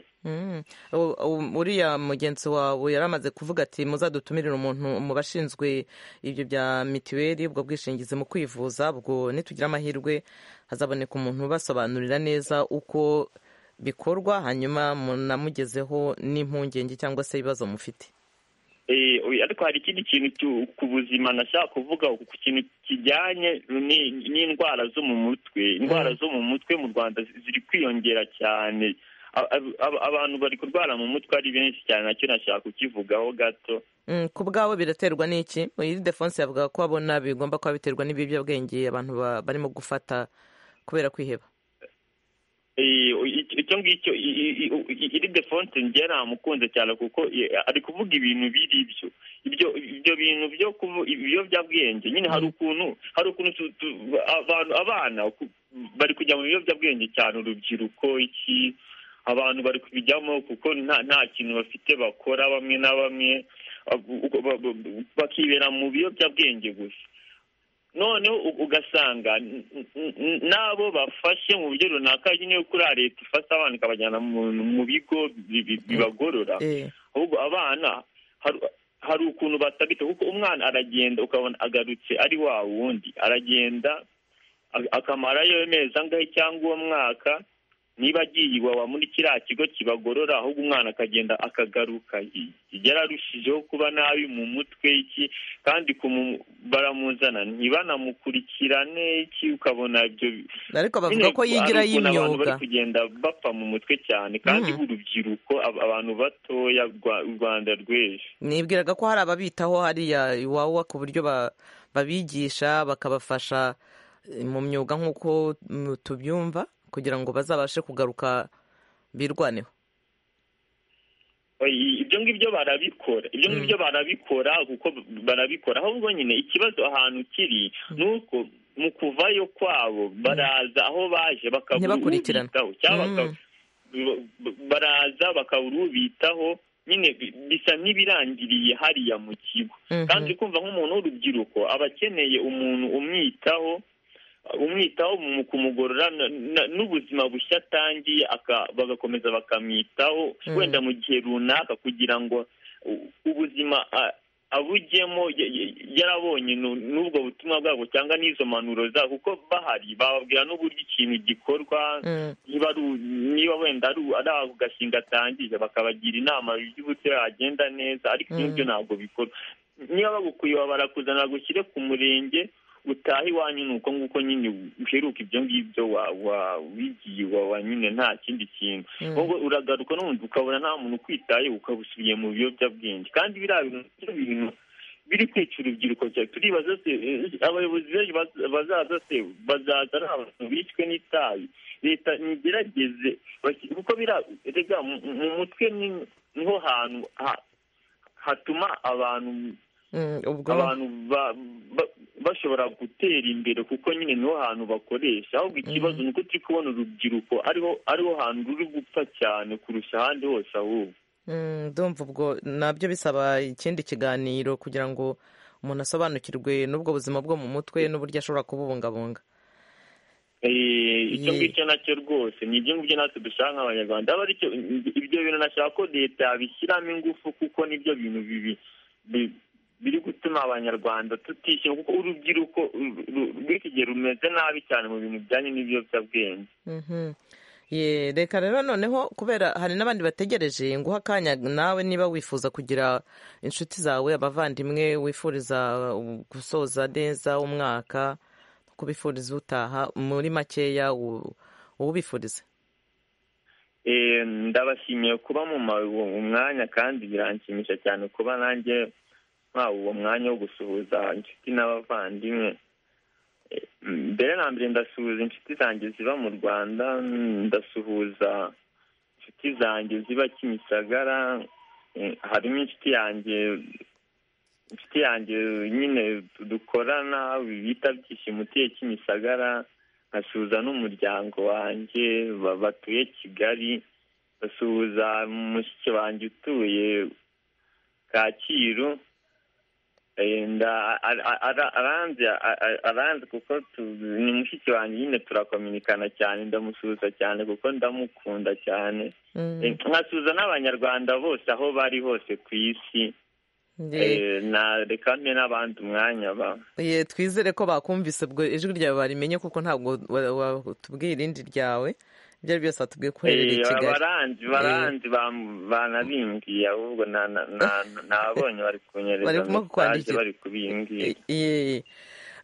uriya mugenzi wawe yari amaze kuvuga ati muzadutumirire umuntu mu bashinzwe ibyo bya mitiweli ubwo bwishingizi mu kwivuza ubwo nitugira amahirwe hazaboneka umuntu ubasobanurira neza uko bikorwa hanyuma munamugezeho n'impungenge cyangwa se ibibazo mufite ariko hari ikindi kintu ku buzima nashaka kuvuga ku kintu kijyanye n'indwara zo mu mutwe indwara zo mu mutwe mu rwanda ziri kwiyongera cyane abantu bari kurwara mu mutwe ari benshi cyane nacyo nashaka kukivugaho gato ku bwabo biraterwa n'iki iyi defonse yavuga ko abona bigomba kuba biterwa n'ibiyobyabwenge abantu barimo gufata kubera kwiheba icyo ngicyo iri defonse njye namukunze cyane kuko ari kuvuga ibintu biri byo ibyo ibyo bintu byo ibiyobyabwenge nyine hari ukuntu hari ukuntu abantu abana bari kujya mu biyobyabwenge cyane urubyiruko iki abantu bari kubijyamo kuko nta kintu bafite bakora bamwe na bamwe bakibera mu biyobyabwenge gusa noneho ugasanga n'abo bafashe mu buryo runaka nyine yo kuri leta ifata abana ikabajyana mu bigo bibagorora ahubwo abana hari ukuntu batabita kuko umwana aragenda ukabona agarutse ari wa wundi aragenda akamarayo amezi angahe cyangwa uwo mwaka niba agiye iwawa muri kiriya kigo kibagorora ahubwo umwana akagenda akagaruka yararushijeho kuba nabi mu mutwe iki kandi baramuzana ntibananamukurikirane iki ukabona ibyo ariko bavuga ko yigira abantu bari y'imyuga kugenda bapfa mu mutwe cyane kandi urubyiruko ab- abantu batoya rwa- u rwanda rw'ejo nibwiraga ko hari ababitaho hariya iwawa ku buryo ba- babigisha bakabafasha eh, mu myuga nk'uko mm, tubyumva kugira ngo bazabashe kugaruka birwaneho Oyi, ibyo ngibyo barabikora ibyo ngibyo barabikora kuko barabikora ahubwo nyine ikibazo ahantu kiri ni uko mu kuvayo kwabo baraza aho baje bakabura Ntibakurikirana. ubitaho cyangwa Mm. baka- b- b- baraza bakabura ubitaho nyine bi- bisa nk'ibirangiriye hariya mu kigo Mhm. kandi kumva nk'umuntu w'urubyiruko aba akeneye umuntu umwitaho umwitaho mu kumugorora na- na- n'ubuzima bushya atangiye aka- bagakomeza bakamwitaho Mm. wenda mu gihe runaka kugira ngo u- ubuzima a- abujyemo ya- ya- yarabonye nu- n'ubwo butumwa bwabwo cyangwa n'izo mpanuro zabo kuko bahari bababwira n'uburyo ikintu gikorwa Mm. niba ari u- niba wenda ari u- ari ako gashinga atangije bakabagira inama y'uburyo yagenda neza ariko Mm. n'ibyo ntabwo bikorwa niba bagukuye barakuzana gushyire ku murenge utaha iwanyu ni uko nguko nyine uheruka ibyo ngibyo wa- wa- wigiye iwawa nyine nta kindi kintu Mm. ahubwo uragaruka n'ubundi ukabona nta muntu ukwitaye ukaba usubiye mu biyobyabwenge kandi biriya bintu nicyo bintu biri kwica urubyiruko cyane turibaza se eh, abayobozi b'ejo baz- bazaza se bazaza ari abantu bishwe n'itabi leta ntigerageze basi- kuko biriya rega mu mu mutwe ni niho hantu ha- hatuma abantu Mm, ubwo abantu ba- ba- bashobora gutera imbere kuko nyine niho hantu bakoresha ahubwo ikibazo ni uko turi kubona urubyiruko ariho ariho hantu ruri gupfa cyane kurusha ahandi hose ahubwo Mm, ndumva ubwo nabyo bisaba ikindi kiganiro kugira ngo umuntu asobanukirwe n'ubwo buzima bwo mu mutwe n'uburyo ashobora kububungabunga Eh, icyo Ye- ngicyo nacyo rwose ni ibyo ngibyo natwe dushaka nk'abanyarwanda aba aricyo ibyo bintu nashaka ko leta yabishyiramo ingufu kuko nibyo bintu bibi bi- biri gutuma abanyarwanda tutishyura kuko urubyiruko ru- ru- rw'iki gihe rumeze nabi cyane mu bintu bijyanye n'ibiyobyabwenge Mhm. Ye, reka rero noneho kubera hari n'abandi bategereje nguha akanya nawe niba wifuza kugira inshuti zawe abavandimwe wifuriza uh, gusoza neza umwaka kubifuriza utaha muri makeya u- uwubifurize Eh, ndabashimiye kuba mu ma- uwo mwanya kandi biranshimisha cyane kuba nanjye ntawe uwo mwanya wo gusuhuza inshuti n'abavandimwe Eh, mbere na mbere ndasuhuza inshuti zanjye ziba mu rwanda mm, ndasuhuza inshuti zanjye ziba kimisagara Eh, harimo inshuti yanjye inshuti yanjye nyine dukorana bita byishimo utuye kimisagara nkasuhuza n'umuryango wanjye ba- batuye kigali basuhuza mushiki wanjye utuye kacyiru Eh, nda- ara- ara- ara- aranze a- a- aranze kuko tu- ni mushiki wanjye nyine turakominikana cyane ndamusuhuza cyane kuko ndamukunda cyane Eh, nkasuhuza n'abanyarwanda bose aho bari hose ku isi Ye- Eh, na reka mbe n'abandi umwanya ba ye, twizere ko bakumvise ubwo ijwi ryawe barimenye kuko ntabwo wa- watubwiye irindi ryawe ibyo ari byose watubwiye ko uherereye i Eh, kigali abaranzi Eh, baranzi bam- banabimbwiye ahubwo na- na- na- nabonye bari kunyereza Barimo mesaje kukwandikira. bari kubimbwira Ye,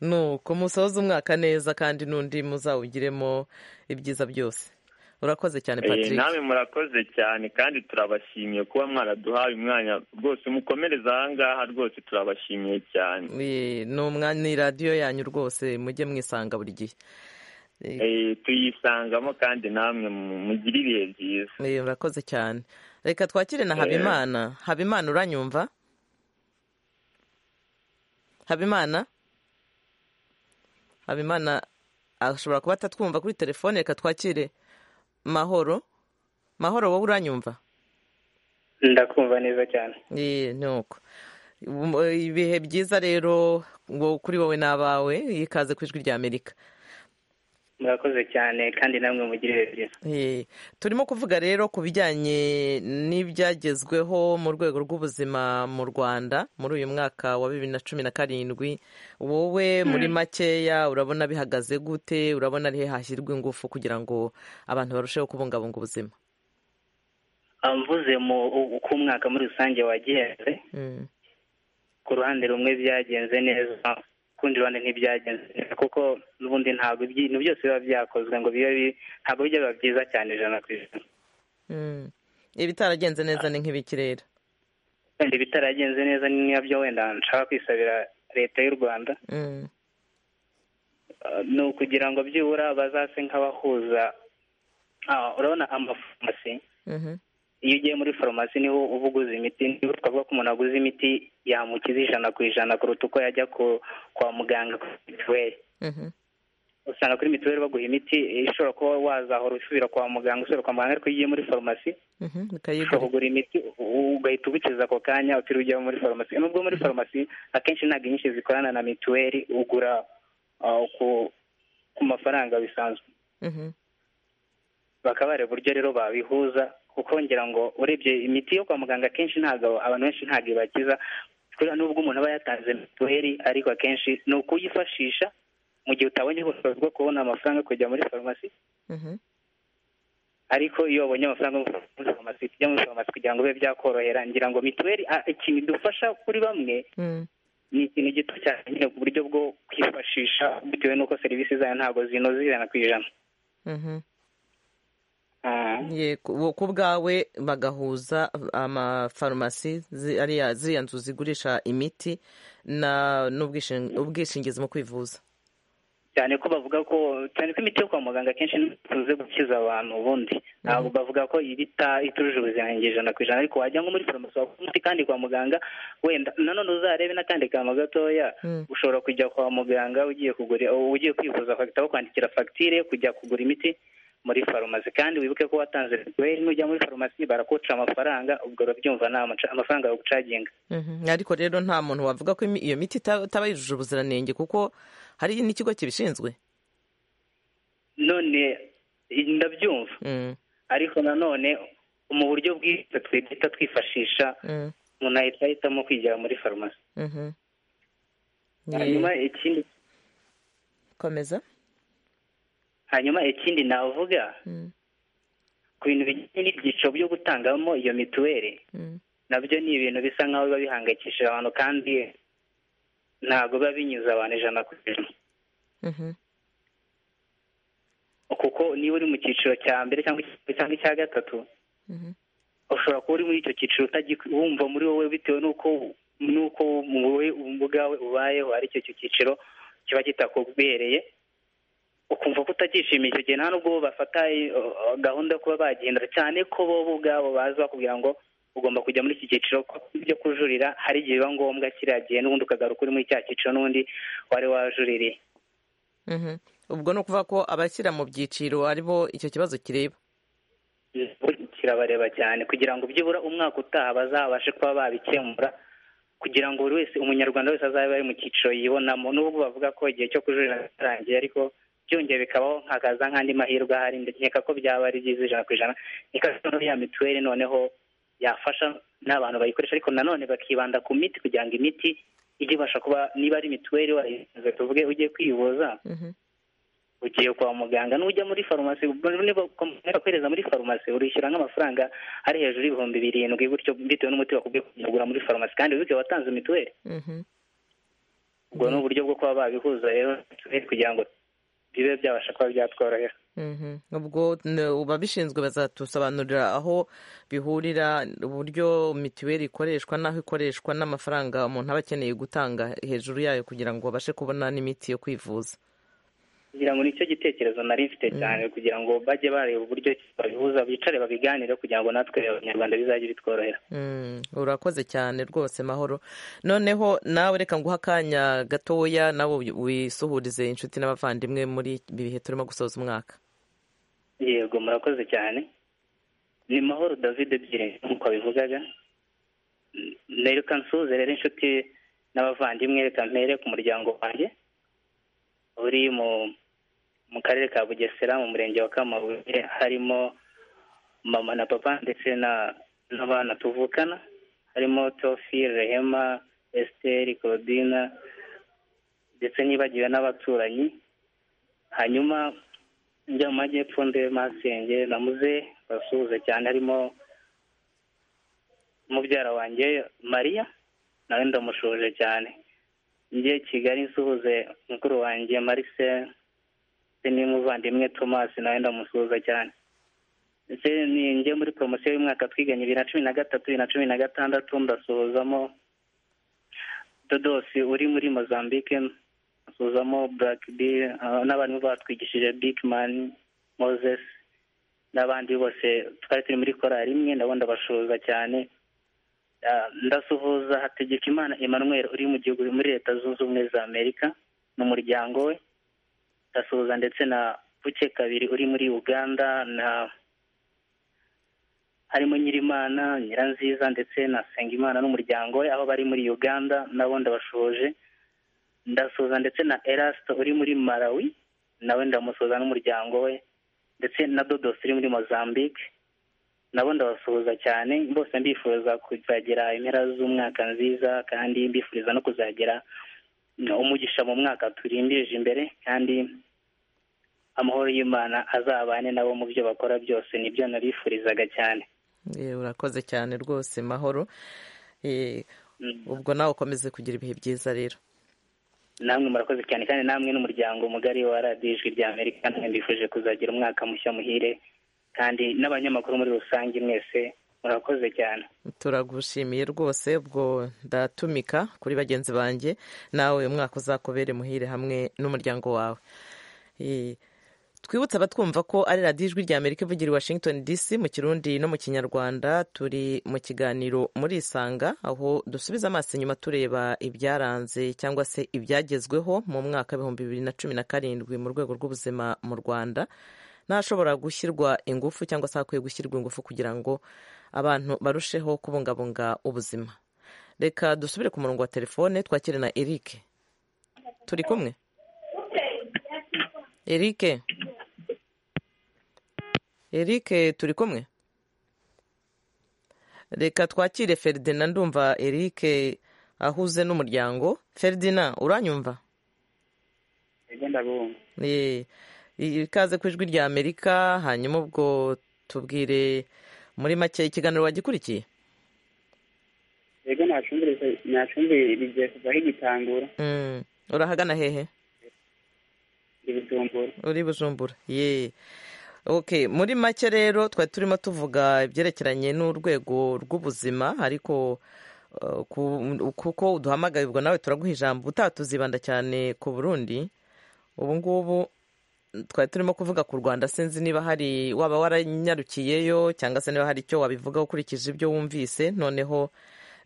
nuko musoza umwaka neza kandi n'undi muzawugiremo ibyiza byose urakoze cyane Eh, patrick namwe murakoze cyane kandi turabashimiye kuba mwaraduhaye umwanya rwose mukomereza ahangaha rwose turabashimiye cyane Ye, ni umwanya ni radiyo yanyu rwose mujye mwisanga buri gihe Eh, tuyisangamo kandi namwe mu- mugire ibihe byiza Eh, urakoze cyane reka twakire na Eh. habimana habimana uranyumva habimana habimana ashobora kuba atatwumva kuri telefone reka twakire mahoro mahoro wowe uranyumva ndakumva neza cyane Ye, ni uko Um, ibihe byiza rero ngo kuri wowe n'abawe yikaze ku ijwi ry'amerika murakoze cyane kandi namwe mugirire byiza turimo kuvuga rero ku bijyanye n'ibyagezweho mu rwego rw'ubuzima mu rwanda muri uyu mwaka wa bibiri na cumi na karindwi wowe muri makeya urabona bihagaze gute urabona ari he hashyirwa ingufu kugira ngo abantu barusheho kubungabunga ubuzima mvuze mu uko umwaka muri rusange wagenze ku ruhande rumwe byagenze neza kundi ruhande ntibyagenze neza kuko n'ubundi ntabwo ibintu byose biba byakozwe ngo bibe ntabwo bijya biba byiza cyane ijana ku ijana ibitaragenze neza ni nk'ibikirere wenda ibitaragenze neza ni nabyo wenda nshaka kwisabira leta y'u rwanda ni ukugira ngo byibura bazase nk'abahuza urabona amafarumasi iyo ugiye muri farumasi niho uba uguze imiti niba twavuga ko umuntu aguze imiti yamukiza ijana ku ijana kuruta uko yajya kwa muganga kuri mituweli usanga kuri mituweli baguha imiti ishobora kuba wazahora usubira kwa muganga usubira kwa muganga ariko iyo ugiye muri farumasi ushobora kugura imiti ugahita ugukiza ako kanya utiriwe ujya muri farumasi nubwo muri farumasi akenshi ntabwo inyinshi zikorana na mituweli ugura ku mafaranga bisanzwe bakaba bareba uburyo rero babihuza kuko ngira ngo urebye imiti yo kwa muganga akenshi ntabwo abantu benshi ntabwo ibakiza nubwo umuntu aba yatanze mituweli ariko akenshi ni ukuyifashisha mu gihe utabonye ubushobozi bwo kubona amafaranga kujya muri farumasi ariko iyo wabonye amafaranga muri farumasi tujya muri farumasi kugira ngo bibe byakorohera ngira ngo mituweli ikintu idufasha kuri bamwe ni ikintu gito cyane nyine ku buryo bwo kwifashisha bitewe n'uko serivisi zayo ntabwo zinoze ijana ku ijana ku bwawe bagahuza amafarumasi ziriya nzu zigurisha imiti n'ubwishingizi mu kwivuza cyane ko bavuga ko cyane ko imiti yo kwa muganga akenshi ntikunze gukiza abantu ubundi ntabwo bavuga ko ibita itujuje ubuziranenge ijana ku ijana ariko wajya nko muri farumasi wakora umuti kandi kwa muganga wenda nanone uzarebe n'akandi kantu gatoya ushobora kujya kwa muganga ugiye kugura ugiye kwivuza bagahita bakwandikira fagitire kujya kugura imiti muri farumasi kandi wibuke ko watanze mituweli nujya muri farumasi barakuca amafaranga ubwo urabyumva ni amafaranga bagucaginga ariko rero nta muntu wavuga ko iyo miti itaba yujuje ubuziranenge kuko hari n'ikigo kibishinzwe none ndabyumva ariko nanone mu buryo bwiza twita twifashisha umuntu ahita ahitamo kwigira muri farumasi hanyuma ikindi komeza hanyuma ikindi navuga ku bintu bijyanye n'ibyiciro byo gutangamo iyo mituweli nabyo ni ibintu bisa nk'aho biba bihangayikishije abantu kandi ntabwo biba binyuze abantu ijana ku ijana kuko niba uri mu cyiciro cya mbere cyangwa icya gatatu ushobora kuba uri muri icyo cyiciro wumva muri wowe bitewe n'uko n'uko wowe ubwawe ubayeho ari cyo cyiciro kiba kitakubereye ukumva ko utakishimiye icyo gihe nta nubwo bafata gahunda yo kuba bagenda cyane ko bo ubwabo baza bakubwira ngo ugomba kujya muri iki cyiciro byo kujurira hari igihe biba ngombwa kiriya gihe n'ubundi ukagaruka uri muri cya cyiciro n'ubundi wari wajuririye ubwo ni ukuvuga ko abashyira mu byiciro aribo icyo kibazo kireba kirabareba cyane kugira ngo byibura umwaka utaha bazabashe kuba babikemura kugira ngo buri wese umunyarwanda wese azabe ari mu cyiciro yibonamo n'ubwo bavuga ko igihe cyo kujurira kitarangiye ariko byongeye bikabaho nkakaza nk'andi mahirwe ahari nkeka ko byaba ari byiza ijana ku ijana nkeka ya mituweli noneho yafasha n'abantu bayikoresha ariko nanone bakibanda ku miti kugira ngo imiti ijye ibasha kuba niba ari mituweli wayihinze tuvuge ugiye kwivuza ugiye kwa muganga n'ujya muri farumasi niba kwereza muri farumasi urishyura nk'amafaranga ari hejuru y'ibihumbi birindwi gutyo bitewe n'umuti bakubwiye kugura muri farumasi kandi wibuke watanze mituweli ubwo ni uburyo bwo kuba babihuza rero kugira ngo bibe byabasha kuba byatworohera ubwo ababishinzwe bazatusobanurira aho bihurira uburyo mituweli ikoreshwa n'aho ikoreshwa n'amafaranga umuntu aba akeneye gutanga hejuru yayo kugira ngo babashe kubona n'imiti yo kwivuza kugira ngo nicyo gitekerezo nari mfite cyane kugira ngo bajye bareba uburyo babihuza bicare babiganire kugira ngo natwe abanyarwanda bizajye bitworohera urakoze cyane rwose mahoro noneho nawe reka nguhe akanya gatoya nawe wisuhurize inshuti n'abavandimwe muri ibi bihe turimo gusoza umwaka yego murakoze cyane ni mahoro david ebyiri nk'uko wabivugaga reka nsuhuze rero inshuti n'abavandimwe reka mpere ku muryango wanjye uri mu mu karere ka bugesera mu murenge wa kamabuye harimo mama na papa ndetse n'abana tuvukana harimo tofi rehema esiteri claudina ndetse nibagiwe n'abaturanyi hanyuma njya mu majyepfo ndebe masenge namuze basuhuze cyane harimo mubyara wanjye mariya nawe ndamushoje cyane njye kigali nsuhuze mukuru wanjye marise ndetse n'umuvandimwe tomasi nawe ndamusuhuza cyane ndetse njye muri poromosiyo y'umwaka twiganye bibiri na cumi na gatatu bibiri na cumi na gatandatu ndasuhuzamo dodosi uri muri mozambique ndasuhuzamo burake bi n'abarimu batwigishije bikimani mozesi n'abandi bose twari turi muri korari imwe ndabona ndabashuhuza cyane ndasuhuza hategekimana emmanuel uri mu gihugu muri leta zunze ubumwe za amerika n'umuryango we ndasuhuza ndetse na buke kabiri uri muri uganda na harimo nyirimana nyiranziza ndetse na sengimana n'umuryango we aho bari muri uganda nabo ndabashoje ndasuhuza ndetse na erasito uri muri malawi nawe ndamusuhuza n'umuryango we ndetse na dodosi uri muri mozambique nabo ndabasuhuza cyane bose ndifuza kuzagera impera z'umwaka nziza kandi mbifuriza no kuzagera umugisha mu mwaka turimbirije imbere kandi amahoro y'imana azabane nabo mu byo bakora byose nibyo narifurizaga cyane urakoze cyane rwose mahoro ubwo nawe ukomeze kugira ibihe byiza rero namwe murakoze cyane kandi namwe n'umuryango mugari wa radiyo ijwi rya amerika mbifuje kuzagira umwaka mushya muhire kandi n'abanyamakuru muri rusange mwese murakoze cyane turagushimiye rwose ubwo ndatumika kuri bagenzi banjye nawe umwaka uzakubere muhire hamwe n'umuryango wawe twibutse abatwumva ko ari radiyo ijwi rya amerika ivugira i washington dc mu kirundi no mu kinyarwanda turi mu kiganiro muri isanga aho dusubiza amaso inyuma tureba ibyaranze cyangwa se ibyagezweho mu mwaka w'ibihumbi bibiri na cumi na karindwi mu rwego rw'ubuzima mu rwanda n'ahashobora gushyirwa ingufu cyangwa se hakwiye gushyirwa ingufu kugira ngo abantu barusheho kubungabunga ubuzima reka dusubire ku murongo wa telefone twakire na eric turi kumwe eric eric turi kumwe reka twakire feridina ndumva eric ahuze n'umuryango feridina uranyumva ikaze ku ijwi rya amerika hanyuma ubwo tubwire muri make ikiganiro wagikurikiye yego ntacumbirijwe kuva aho igitangura urahagana hehe uri bujumbura ye oke muri make rero twari turimo tuvuga ibyerekeranye n'urwego rw'ubuzima ariko kuko uduhamagarirwa nawe turaguha ijambo utaha tuzibanda cyane ku burundi ubu ngubu twari turimo kuvuga ku rwanda sinzi niba hari waba waranyarukiyeyo cyangwa se niba hari icyo wabivuga ukurikije ibyo wumvise noneho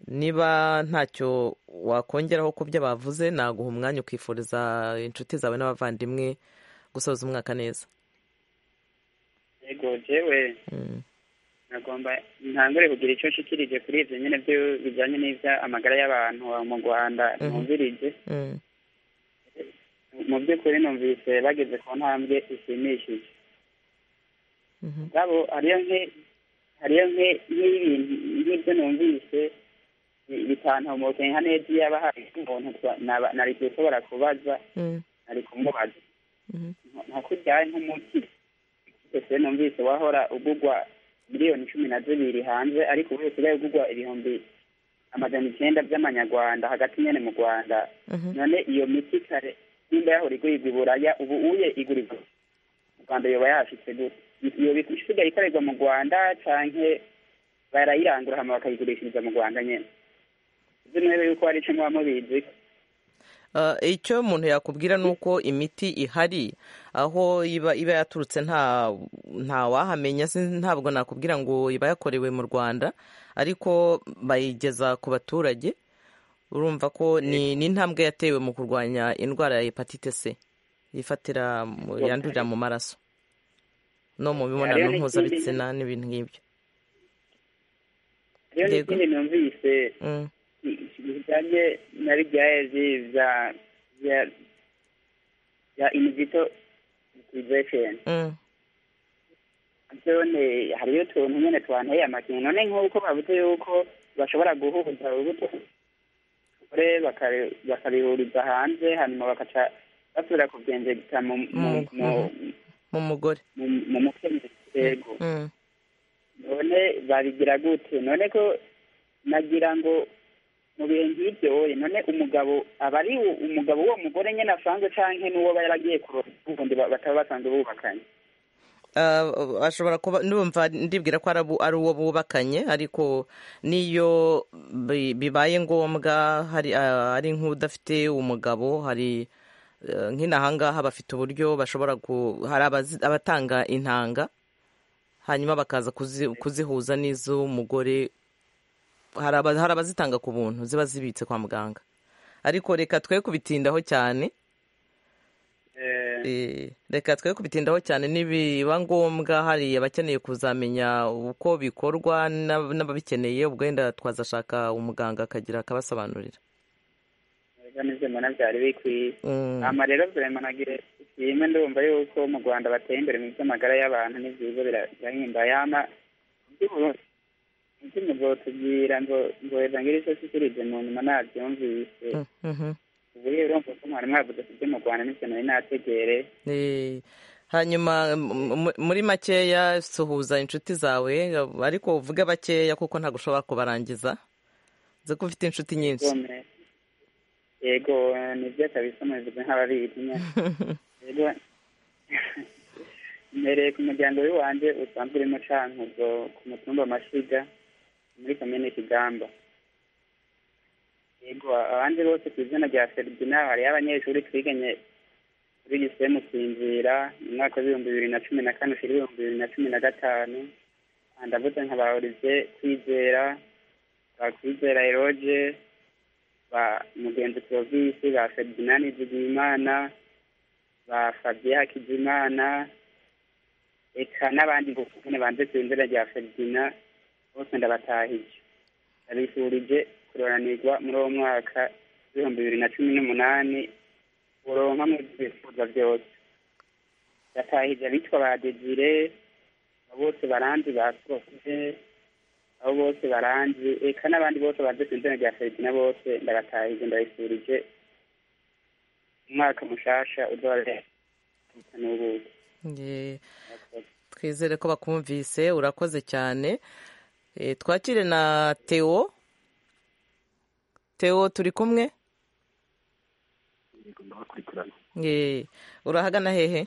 niba ntacyo wakongeraho ku byo bavuze naguha umwanya ukifuriza inshuti zawe n'abavandimwe gusoza umwaka neza yego yewe nagomba ntangure kugira icyo nshikirije kuri ibyo nyine byo bijyanye n'ibya amagara y'abantu mu rwanda mwumvirije mu by'ukuri numvise bageze ku ntambwe ishimishije rwabo hariyo nk'ibyo numvise bitantomoke nka neti yaba hari umuntu nari gushobora kubaza nari kumubaza nka kuryaye nk'umuti wese numvise wahora ugugwa miliyoni cumi na zibiri hanze ariko ubu usigaye ugugwa ibihumbi amajana icyenda by'amanyarwanda hagati nyine mu rwanda none iyo miti kare nimba yahora igurirwa i buraya ubu uye igurirwa mu rwanda yoba yahashyitse gute iyo isigaye ikorerwa mu rwanda cyangwa barayirangura hano bakayigurishiriza mu rwanda nyine izi ntebe yuko hari icyo muba mubizi icyo umuntu yakubwira ni uko imiti ihari aho iba iba yaturutse nta wahamenya ntabwo nakubwira ngo iba yakorewe mu rwanda ariko bayigeza ku baturage urumva ko ni intambwe yatewe mu kurwanya indwara ya hepatite c yifatira yandurira mu maraso no mu mibonano mpuzabitsina n'ibintu nk'ibyo rero n'ikindi numvise bijyanye na ribyaye bya bya inizito liberation none hariyo utuntu nyine twanteye amakenga none nk'uko bavuze yuko bashobora guhuza urubuto bagore bakari- bakabihuriza hanze hanyuma bakaca basubira kubyengegita mu mu- mu- mu mugore mu- mu mukenyezi yego Mm. none babigira gute none ko nagira ngo mu bihe nk'ibyo oye none umugabo aba ari u- umugabo w'uwo mugore nyine asanzwe canke n'uwo baba yaragiye kurora ubundi ba- bataba basanzwe bubakanye Uh, ashobora kuba ndumva ndibwira ko ari abo- ari uwo bubakanye ariko n'iyo bi- bibaye ngombwa hari uh, ari nk'udafite umugabo hari uh, nk'inahangaha bafite uburyo bashobora ku hari abazi- abatanga intanga hanyuma bakaza kuzi, kuzihuza n'iz'umugore hari aba- hari abazitanga ku buntu ziba zibitse kwa muganga ariko reka twe kubitindaho cyane Eh, reka twe kubitindaho cyane nibiba ngombwa hari abakeneye kuzamenya uko bikorwa n'ab- n'ababikeneye ubwo wenda twazashaka umuganga akagira akabasobanurira neza mbona byari bikwiye Mm. ama rero vrema nagira ishimwe ndumva yuko mu rwanda bateye imbere mu by'amagara y'abantu n'ibyiza birahimbaye ama iby'uburundi iby'umugotubwira ngo ngo weza ngira icyo sikirije mu nyuma nabyumvise Mhm. ubu rero urumva ko mwari mwavuze ku byo mu rwanda n'ibyo nari nategere Eh, hanyuma m- m- muri makeya suhuza inshuti zawe ariko uvuge bakeya kuko ntabwo ushobora kubarangiza nzi ko ufite inshuti nyinshi Yomwe. yego nibyo kabisa mubivuze nk'ababizi nyine rero mbereye ku muryango w'iwanjye usanzwe urimo cankuzo ku mutumba amashiga muri komine kigamba yego abandi bose ku izina rya ferdina hariyo abanyeshuri twiganye kuri gise musinzira mu mwaka w'ibihumbi bibiri na cumi na kane ushira ibihumbi bibiri na cumi na gatanu Ah, ndavuze nkabahurize kwizera ba kwizera eroge ba mugenzi provisi ba ferdina nizigiyimana ba fabien hakizimana eka n'abandi nyine banze ku izina rya ferdina bose ndabatahije ndabifurije kuroranirwa muri uwo mwaka w'ibihumbi bibiri na cumi n'umunani uronka mu byifuza byose ndatahije abitwa ba desire abo bose baranzi ba profite abo bose baranzi eka n'abandi bose baze ku izina rya ferdina bose ndabatahije ndabifurije umwaka mushasha uzababera n'ubuki Ye. twizere ko bakumvise urakoze cyane Eh, twakire na teo teo turi kumwe ndabakurikirana Ye. urahagana hehe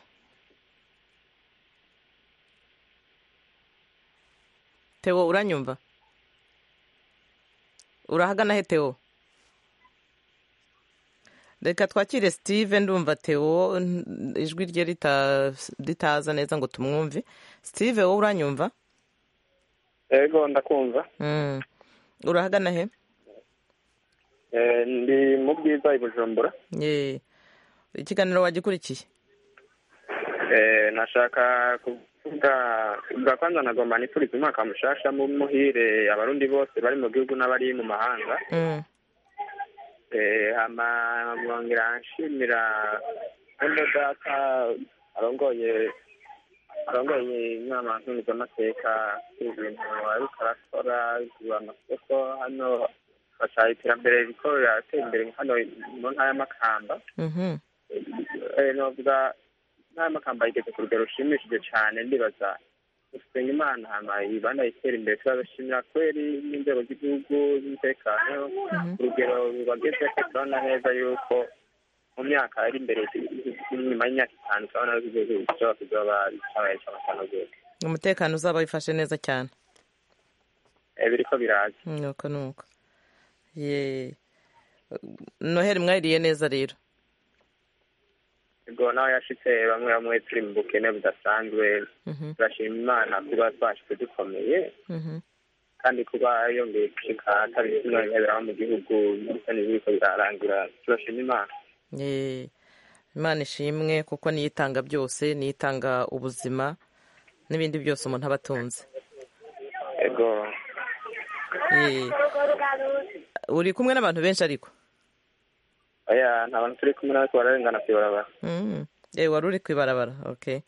teo uranyumva urahagana he teo reka twakire steve ndumva teo n- ijwi rye rita- ritaza neza ngo tumwumve steve wowe uranyumva yego ndakumva Mm. urahagana he Eh, ndi mu bwiza i bujumbura Ye. ikiganiro wagikurikiye Eh, nashaka kuvuga bwa kwanza nagomba nifuriza umwaka mushasha mu muhire abarundi bose bari mu gihugu n'abari mu mahanga Mm. Eh, hama mwongera nshimira uno data arongoye arongoye inama ntungamateka ibintu ariko arakora bigura amasoko hano bashaka iterambere riko riratera imbere hano mu ntara y'amakamba Mhm. Eh, novuga ntara y'amakamba igeze ku rugero rushimishije cyane ndibaza gusenga imana hama ibana itera imbere turabashimira kweri n'inzego z'igihugu z'umutekano urugero bageze ko turabona neza yuko mu myaka ari imbere nyuma y'imyaka itanu turabona ko igihugu gishobora kuzaba cyabaye cy'amasano rwose umutekano uzaba wifashe neza cyane Eh, biriko biraza nuko nuko ye noheri mwayiriye neza rero ubwo nawe yashitse bamwe bamwe turi mu bukene budasanzwe Mhm. turashima imana kuba twashitse dukomeye Mhm. kandi kuba yongeye gushika atabizina nkebera mu gihugu ndetse n'ibiriko birarangira turashima imana Ye. imana ishimwe kuko niyo itanga byose niyo itanga ubuzima n'ibindi byose umuntu aba atunze ego Ye. uri kumwe n'abantu benshi ariko oya nta bantu turi kumwe natwe bararengana ku ibarabara Mm. yewe wari uri ku ibarabara okay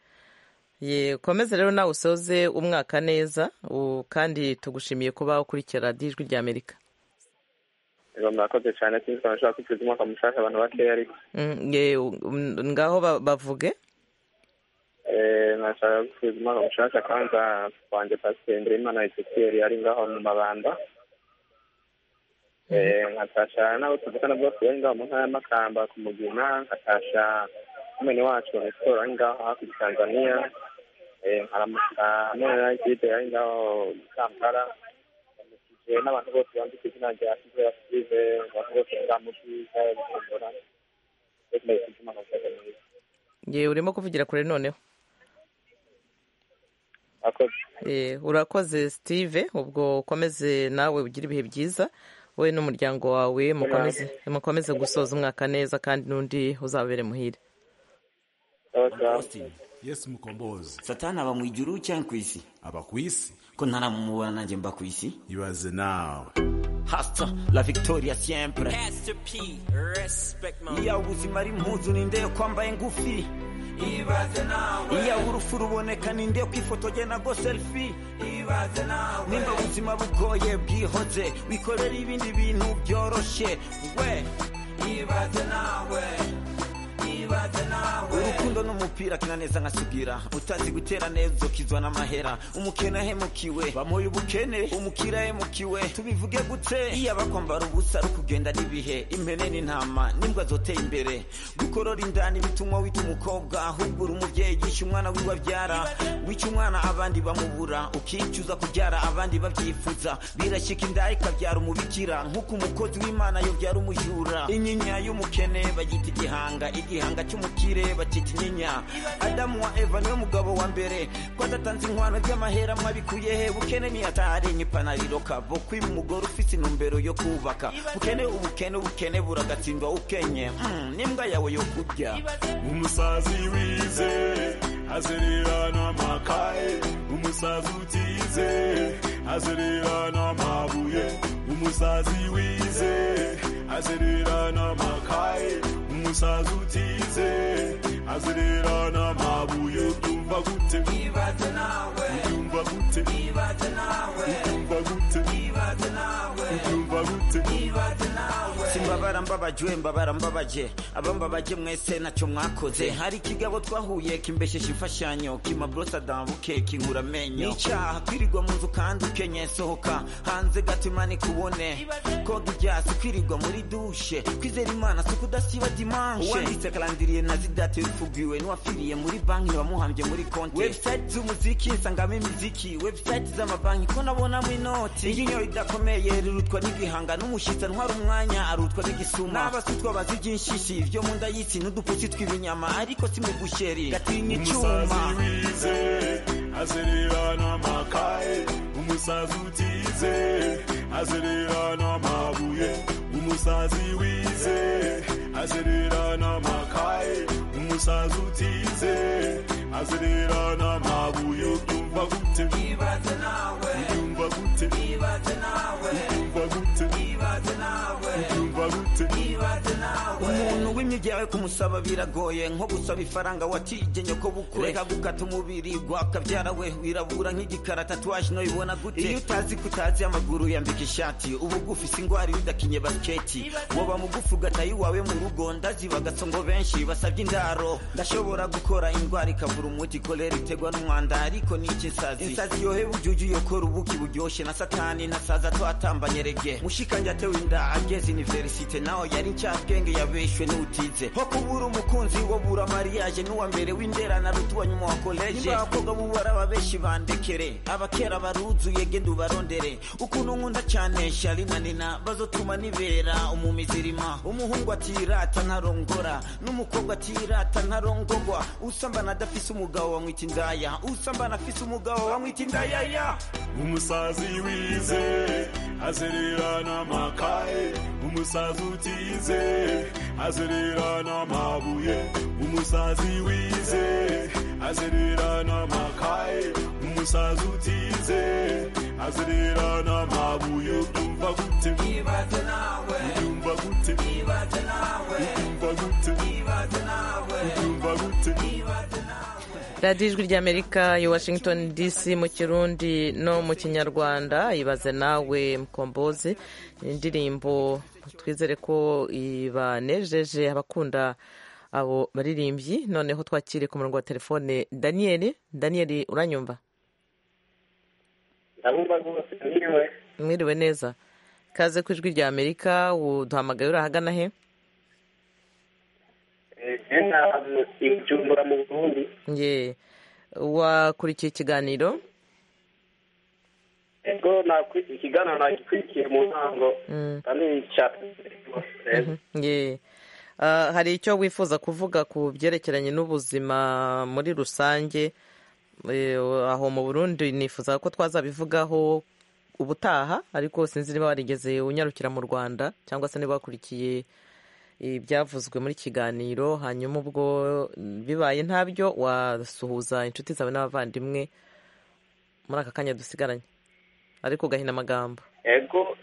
ye ukomeze rero nawe usoze umwaka neza u- kandi tugushimiye kuba ukurikira radiyo ijwi rya amerika rero murakoze cyane sinzi ko nashobora kwifuza umwaka mushasha abantu bakeya ariko Mm, ye, um, ngaho ba- bavuge Eh, nashaka gusubiza umwaka mushasha kwanza wanjye pasiteri nderimana ezekiel ari ngaho mu mabanda Eh, nkatasha n'abo tuvugana bose bari ngaho mu ntara ya makamba ku mugina nkatasha umwene wacu resitora ari ngaho hafi ya tanzania Eh, nkaramuka none na ekipe ari ngaho i kampala ndamukije n'abantu bose bandika izina rya sive ya sive abantu bose nzamukiza bujumbura reka ndayifite umwaka mushasha mwiza ye urimo kuvugira kure noneho akoze Eh, urakoze steve ubwo ukomeze nawe ugire ibihe byiza wowe n'umuryango wawe mukomeze mukomeze gusoza umwaka neza kandi n'undi uzabere muhire Austin. Yesu mukombozi. Satani aba mu ijuru cyangwa ku isi? Aba ku isi. Ko ntaramumubona nanjye mba ku isi? Ibaze nawe. Hasta la victoria siempre. Master P, respect man. Iyo ubuzima ari impuzu ni nde kwambaye ngufi? Ibaze nawe. Iyo urupfu ruboneka ni nde kwifotogena go selfie? Ibaze nawe. nimba ubuzima bugoye bwihoze wikorera ibindi bintu byoroshye we Ibaze nawe. Ibaze nawe. urukundo n'umupira kina neza nkasubwira utazi gutera neza ukizwa n'amahera umukene ahemukiwe bamuye ubukene umukira ahemukiwe tubivuge gute iyo abakwambara ubusa ari kugenda n'ibihe impene n'intama n'imbwa zoteye imbere gukorora indani bituma wita umukobwa ahubwo uri umubyeyi gisha umwana wiwe abyara wica umwana abandi bamubura ukicuza kubyara abandi babyifuza birashyika inda ikabyara umubikira nk'uko umukozi w'imana yobyara umujura inyinya y'umukene bagita igihanga igihanga cy'umukire bakita inyinya adamu wa eva niwe mugabo wa mbere ko adatanze inkwano by'amahera mwabikuye he bukene ntiyatarenye ipanariro kabo kwiba umugore ufite intumbero yo kubaka bukene ubukene ubukene buragatsindwa ukenye Mm, n'imbwa yawe yo kurya umusazi wize azerera n'amakaye umusazi utize azerera n'amabuye umusazi wize azerera n'amakaye umusazi utize azerera n'amabuye ubyumva gute ibaze nawe ubyumva gute ibaze nawe ubyumva gute ibaze nawe ubyumva gute ibaze nawe simbabara mbabajwe mbabara mbabaje abambabaje mwese ntacyo mwakoze hari ikigabo twahuye kimbesheje imfashanyo kimabrosa dambuke kinkura amenyo nicyaha kwirirwa mu nzu kandi ukenye sohoka hanze gato imana ikubone koga ibyasi kwirirwa muri dushe kwizera imana si ukudasiba dimanshe uwanditse karandiriye na zidate bifugiwe n'uwafiriye muri banki wamuhambye muri konti webusayiti z'umuziki nsangamo imiziki webusayiti z'amabanki ko nabonamo inoti iyo inyo idakomeye rirutwa n'igihanga n'umushyitsi antwara umwanya arutwa n'igisuma n'abasutwa bazi iby'inshishi ibyo mu nda y'isi n'udupusi tw'ibinyama ariko si mu busheri gatinya umusazi icyuma wize azerera n'amakaye umusazi utize azerera n'amabuye umusazi wize azerera n'amakaye umusazi utize azerera n'amabuye ubyumva gute ibaze nawe ubyumva gute ibaze nawe ubyumva gute ibaze nawe ubyumva gute ibaze nawe umuntu w'imyigire kumusaba biragoye nko gusaba ifaranga watigenye ko bukwe reka gukata umubiri gwakabyara we wirabura nk'igikara tatuwaje noyibona gute iyo utazi ko utazi amaguru yambika ishati uba gufise indwara iyo udakinye basiketi waba mugufi ugataye iwawe mu rugo ndaziba gasongo benshi basabye indaro ndashobora gukora indwara ikavura umuti kolera iterwa n'umwanda ariko ni iki nsazi insazi yoheba ujuju yokora ubuki buryoshye na satani na saza twatambanye rege mushikange atewe inda ageze iniverisite nawe yari ncabwenge yabeshwe n'utize nko kubura umukunzi wo bura mariage n'uwa mbere w'indera na rutuwa nyuma wa koleje abakobwa bubara ababeshi bandekere abakera baruzuye genda ubarondere ukuntu nkunda cyane shari na nina bazotuma nibera umumizirima umuhungu atirata ntarongora n'umukobwa atirata ntarongogwa usambana adafise umugabo wamwita indaya usambana afise umugabo wamwita indayaya umusazi wize azerera n'amakaye umusazi utize azerera n'amabuye umusazi wize azerera n'amakaye umusazi utize azerera n'amabuye ubyumva gute ibaze nawe ubyumva gute ibaze nawe ubyumva gute ibaze nawe ubyumva gute radiyo ijwi ry'amerika ya washington dc mu kirundi no mu kinyarwanda ibaze nawe mukombozi indirimbo twizere ko ibanejeje abakunda abo baririmbyi noneho twakire ku murongo wa telefone daniyeli daniyeli uranyumva mwiriwe neza kaze ku ijwi ry'amerika uduhamagaye uri ahagana he ijumbura mu burundi ye wakurikiye ikiganiro ego nakurikiye ikiganiro nagikurikiye mu ntango kandi ye Ah, hari icyo wifuza kuvuga ku byerekeranye n'ubuzima muri rusange Eh, aho mu burundi nifuza ko twazabivugaho ubutaha ariko sinzi niba warigeze unyarukira mu rwanda cyangwa se niba wakurikiye ibyavuzwe muri kiganiro hanyuma ubwo bibaye ntabyo wasuhuza inshuti zawe n'abavandimwe muri aka kanya dusigaranye ariko ugahina amagambo ego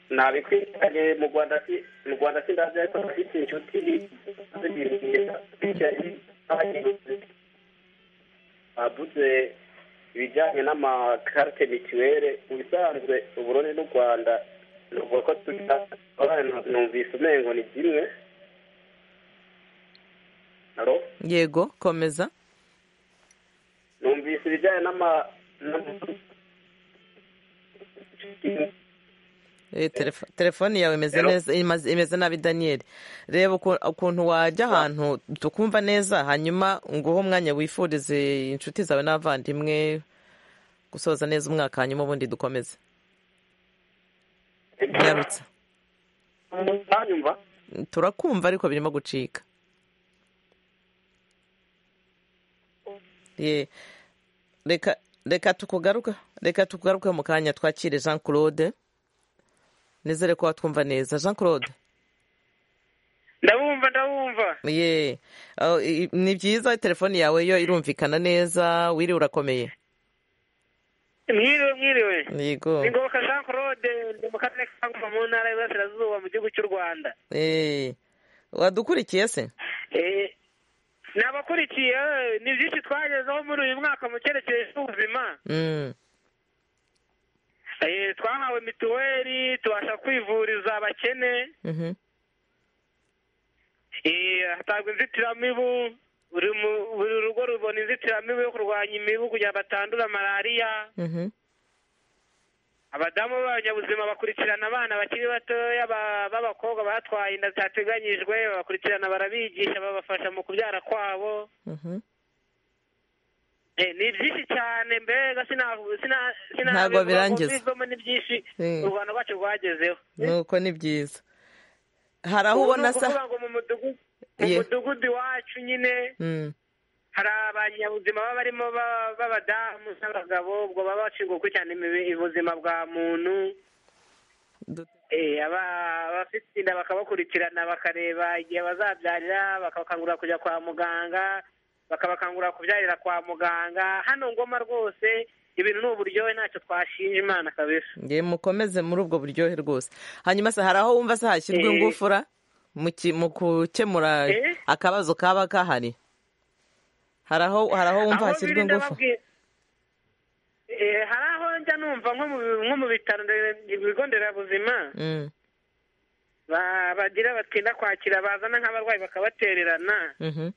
nabikurikiranye mu rwanda si- mu rwanda sindazi ariko afite inshuti avuze ibijyanye n'amakarite mituwere mu bisanzwe uburundi n'u rwanda nuvuga ko tugira abana numvise umengo ni kimwe Halo? yego komeza numvise ibijyanye n'ama n'ama- Eh, telefo- telefoni yawe imeze neza imaze- imeze nabi daniyeli reba uku- ukuntu wajya ahantu tukumva neza hanyuma nguhe umwanya wifurize inshuti zawe n'abavandimwe gusoza neza umwaka hanyuma ubundi dukomeze nyarutse ntanyumva turakumva ariko birimo gucika Ye. reka reka tukugaruka reka tukugaruke mu kanya twakire jean claude nizere ko watwumva neza jean claude ndabumva ndabumva ye aho, i- i- ni byiza telefoni yawe yo irumvikana neza wiriwe urakomeye mwiriwe mwiriwe yego ni ngoboka jean claude ndi mu karere ka kagufa mu ntara y'iburasirazuba mu gihugu cy'u rwanda Eh, wadukurikiye se Eh, ni abakurikiye eh, ni byinshi twagezeho muri uyu mwaka mu cyerekezo cy'ubuzima Mm, Eh, twahawe mituweli tubasha kwivuriza abakene mhm. Eh, hatabwa inzitiramibu buri mu- buri rugo rubona inzitiramibu yo kurwanya imibu kugira ngo batandura malariya Mhm. abadamu b'abanyabuzima bakurikirana abana bakiri batoya ba- b'abakobwa batwaye inda zitateganyijwe babakurikirana barabigisha babafasha mu kubyara kwabo Mhm. Eh, ni byinshi cyane mbega sina- sina- sina- Ntabwo birangiza. bivamo ni byinshi Mm. u rwanda rwacu rwagezeho nuko ni byiza hari aho Ubu ni ubona ukuvuga sa ngo mu mudugudu mu Ye. mudugudu iwacu nyine Mm, hari abanyabuzima baba barimo ba- b'abadamu n'abagabo ubwo baba bashinzwe gukurikirana imibi- ubuzima bwa muntu Du- Eh, aba- abafite inda bakabakurikirana bakareba igihe bazabyarira bakabakangurira kujya kwa muganga bakabakangurira kubyarira kwa muganga hano ngoma rwose ibintu ni uburyohe ntacyo twashinja imana kabisa nge mukomeze muri ubwo buryohe rwose hanyuma se hari aho wumva se hashyirwa Eh. ingufura mu ki- mu gukemura Eh. akabazo kaba kahari hari aho hari aho wumva Aho hashyirwa biri ingufu ndababwira- Eh, hari aho njya numva nko mu nko mu bitaro ndere- ibigo nderabuzima Mm, ba- bagira batinda kwakira bazana nk'abarwayi bakabatererana mhm.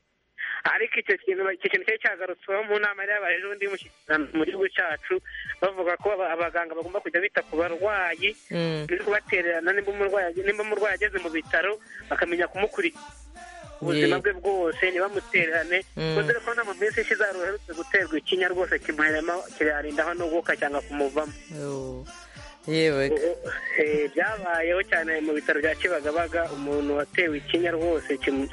ariko icyo kintu icyo kintu cyari cyagarutsweho mu nama yari yabaye ejo bundi y'umushyikirano mu gihugu cyacu bavuga ko aba- abaganga bagomba kujya bita ku barwayi Mm. no kubatererana nimba umurwayi nimba umurwayi ageze mu bitaro bakamenya kumukurikira ubuzima Ye. bwe bwose ntibamutererane Mm. kuko dore ko no mu minsi ishize hari uherutse guterwa ikinya rwose kimuheramo kirayarindaho n'uguka cyangwa kumuvamo Oh. yewe Eh, byabayeho cyane mu bitaro bya kibagabaga umuntu watewe ikinya rwose kimu-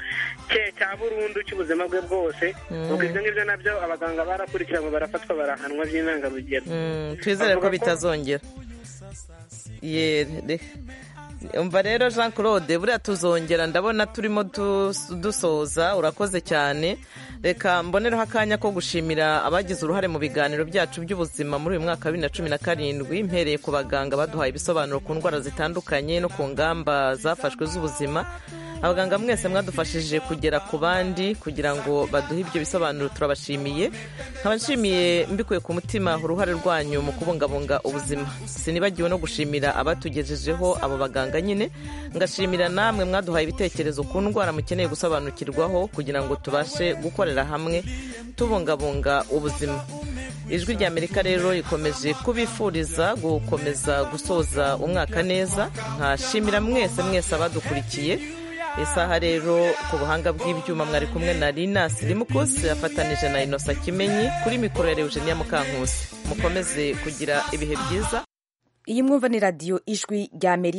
cye cya burundu cy'ubuzima bwe bwose Mm. ubwo ibyo ngibyo nabyo abaganga barakurikiranwe barafatwa barahanwa by'intangarugero Mm, twizere Avuga ko ko- bitazongera Ye, re- umva rero jean claude buriya tuzongera ndabona turimo dus- dusoza urakoze cyane reka mbonereho akanya ko gushimira abagize uruhare mu biganiro byacu by'ubuzima muri uyu mwaka wa bibiri na cumi na karindwi mpereye ku baganga baduhaye ibisobanuro ku ndwara zitandukanye no ku ngamba zafashwe z'ubuzima abaganga mwese mwadufashije kugera ku bandi kugira ngo baduhe ibyo bisobanuro turabashimiye nkabashimiye mbikuye ku mutima uruhare rwanyu mu kubungabunga ubuzima sinibagiwe no gushimira abatugejejeho abo baganga nyine ngashimira namwe mwaduhaye ibitekerezo ku ndwara mukeneye gusobanukirwaho kugira ngo tubashe gukorera hamwe tubungabunga ubuzima ijwi rya amerika rero rikomeje kubifuriza gukomeza gusoza umwaka neza nkashimira mwese mwese abadukurikiye isaha rero ku buhanga bw'ibyuma mwari kumwe na linasi rimukusi afatanije na inosa kimenyi kuri mikoro ya eugenia mukankusi mukomeze kugira ibihe byiza iyi mwumva ni radiyo ijwi rya amerika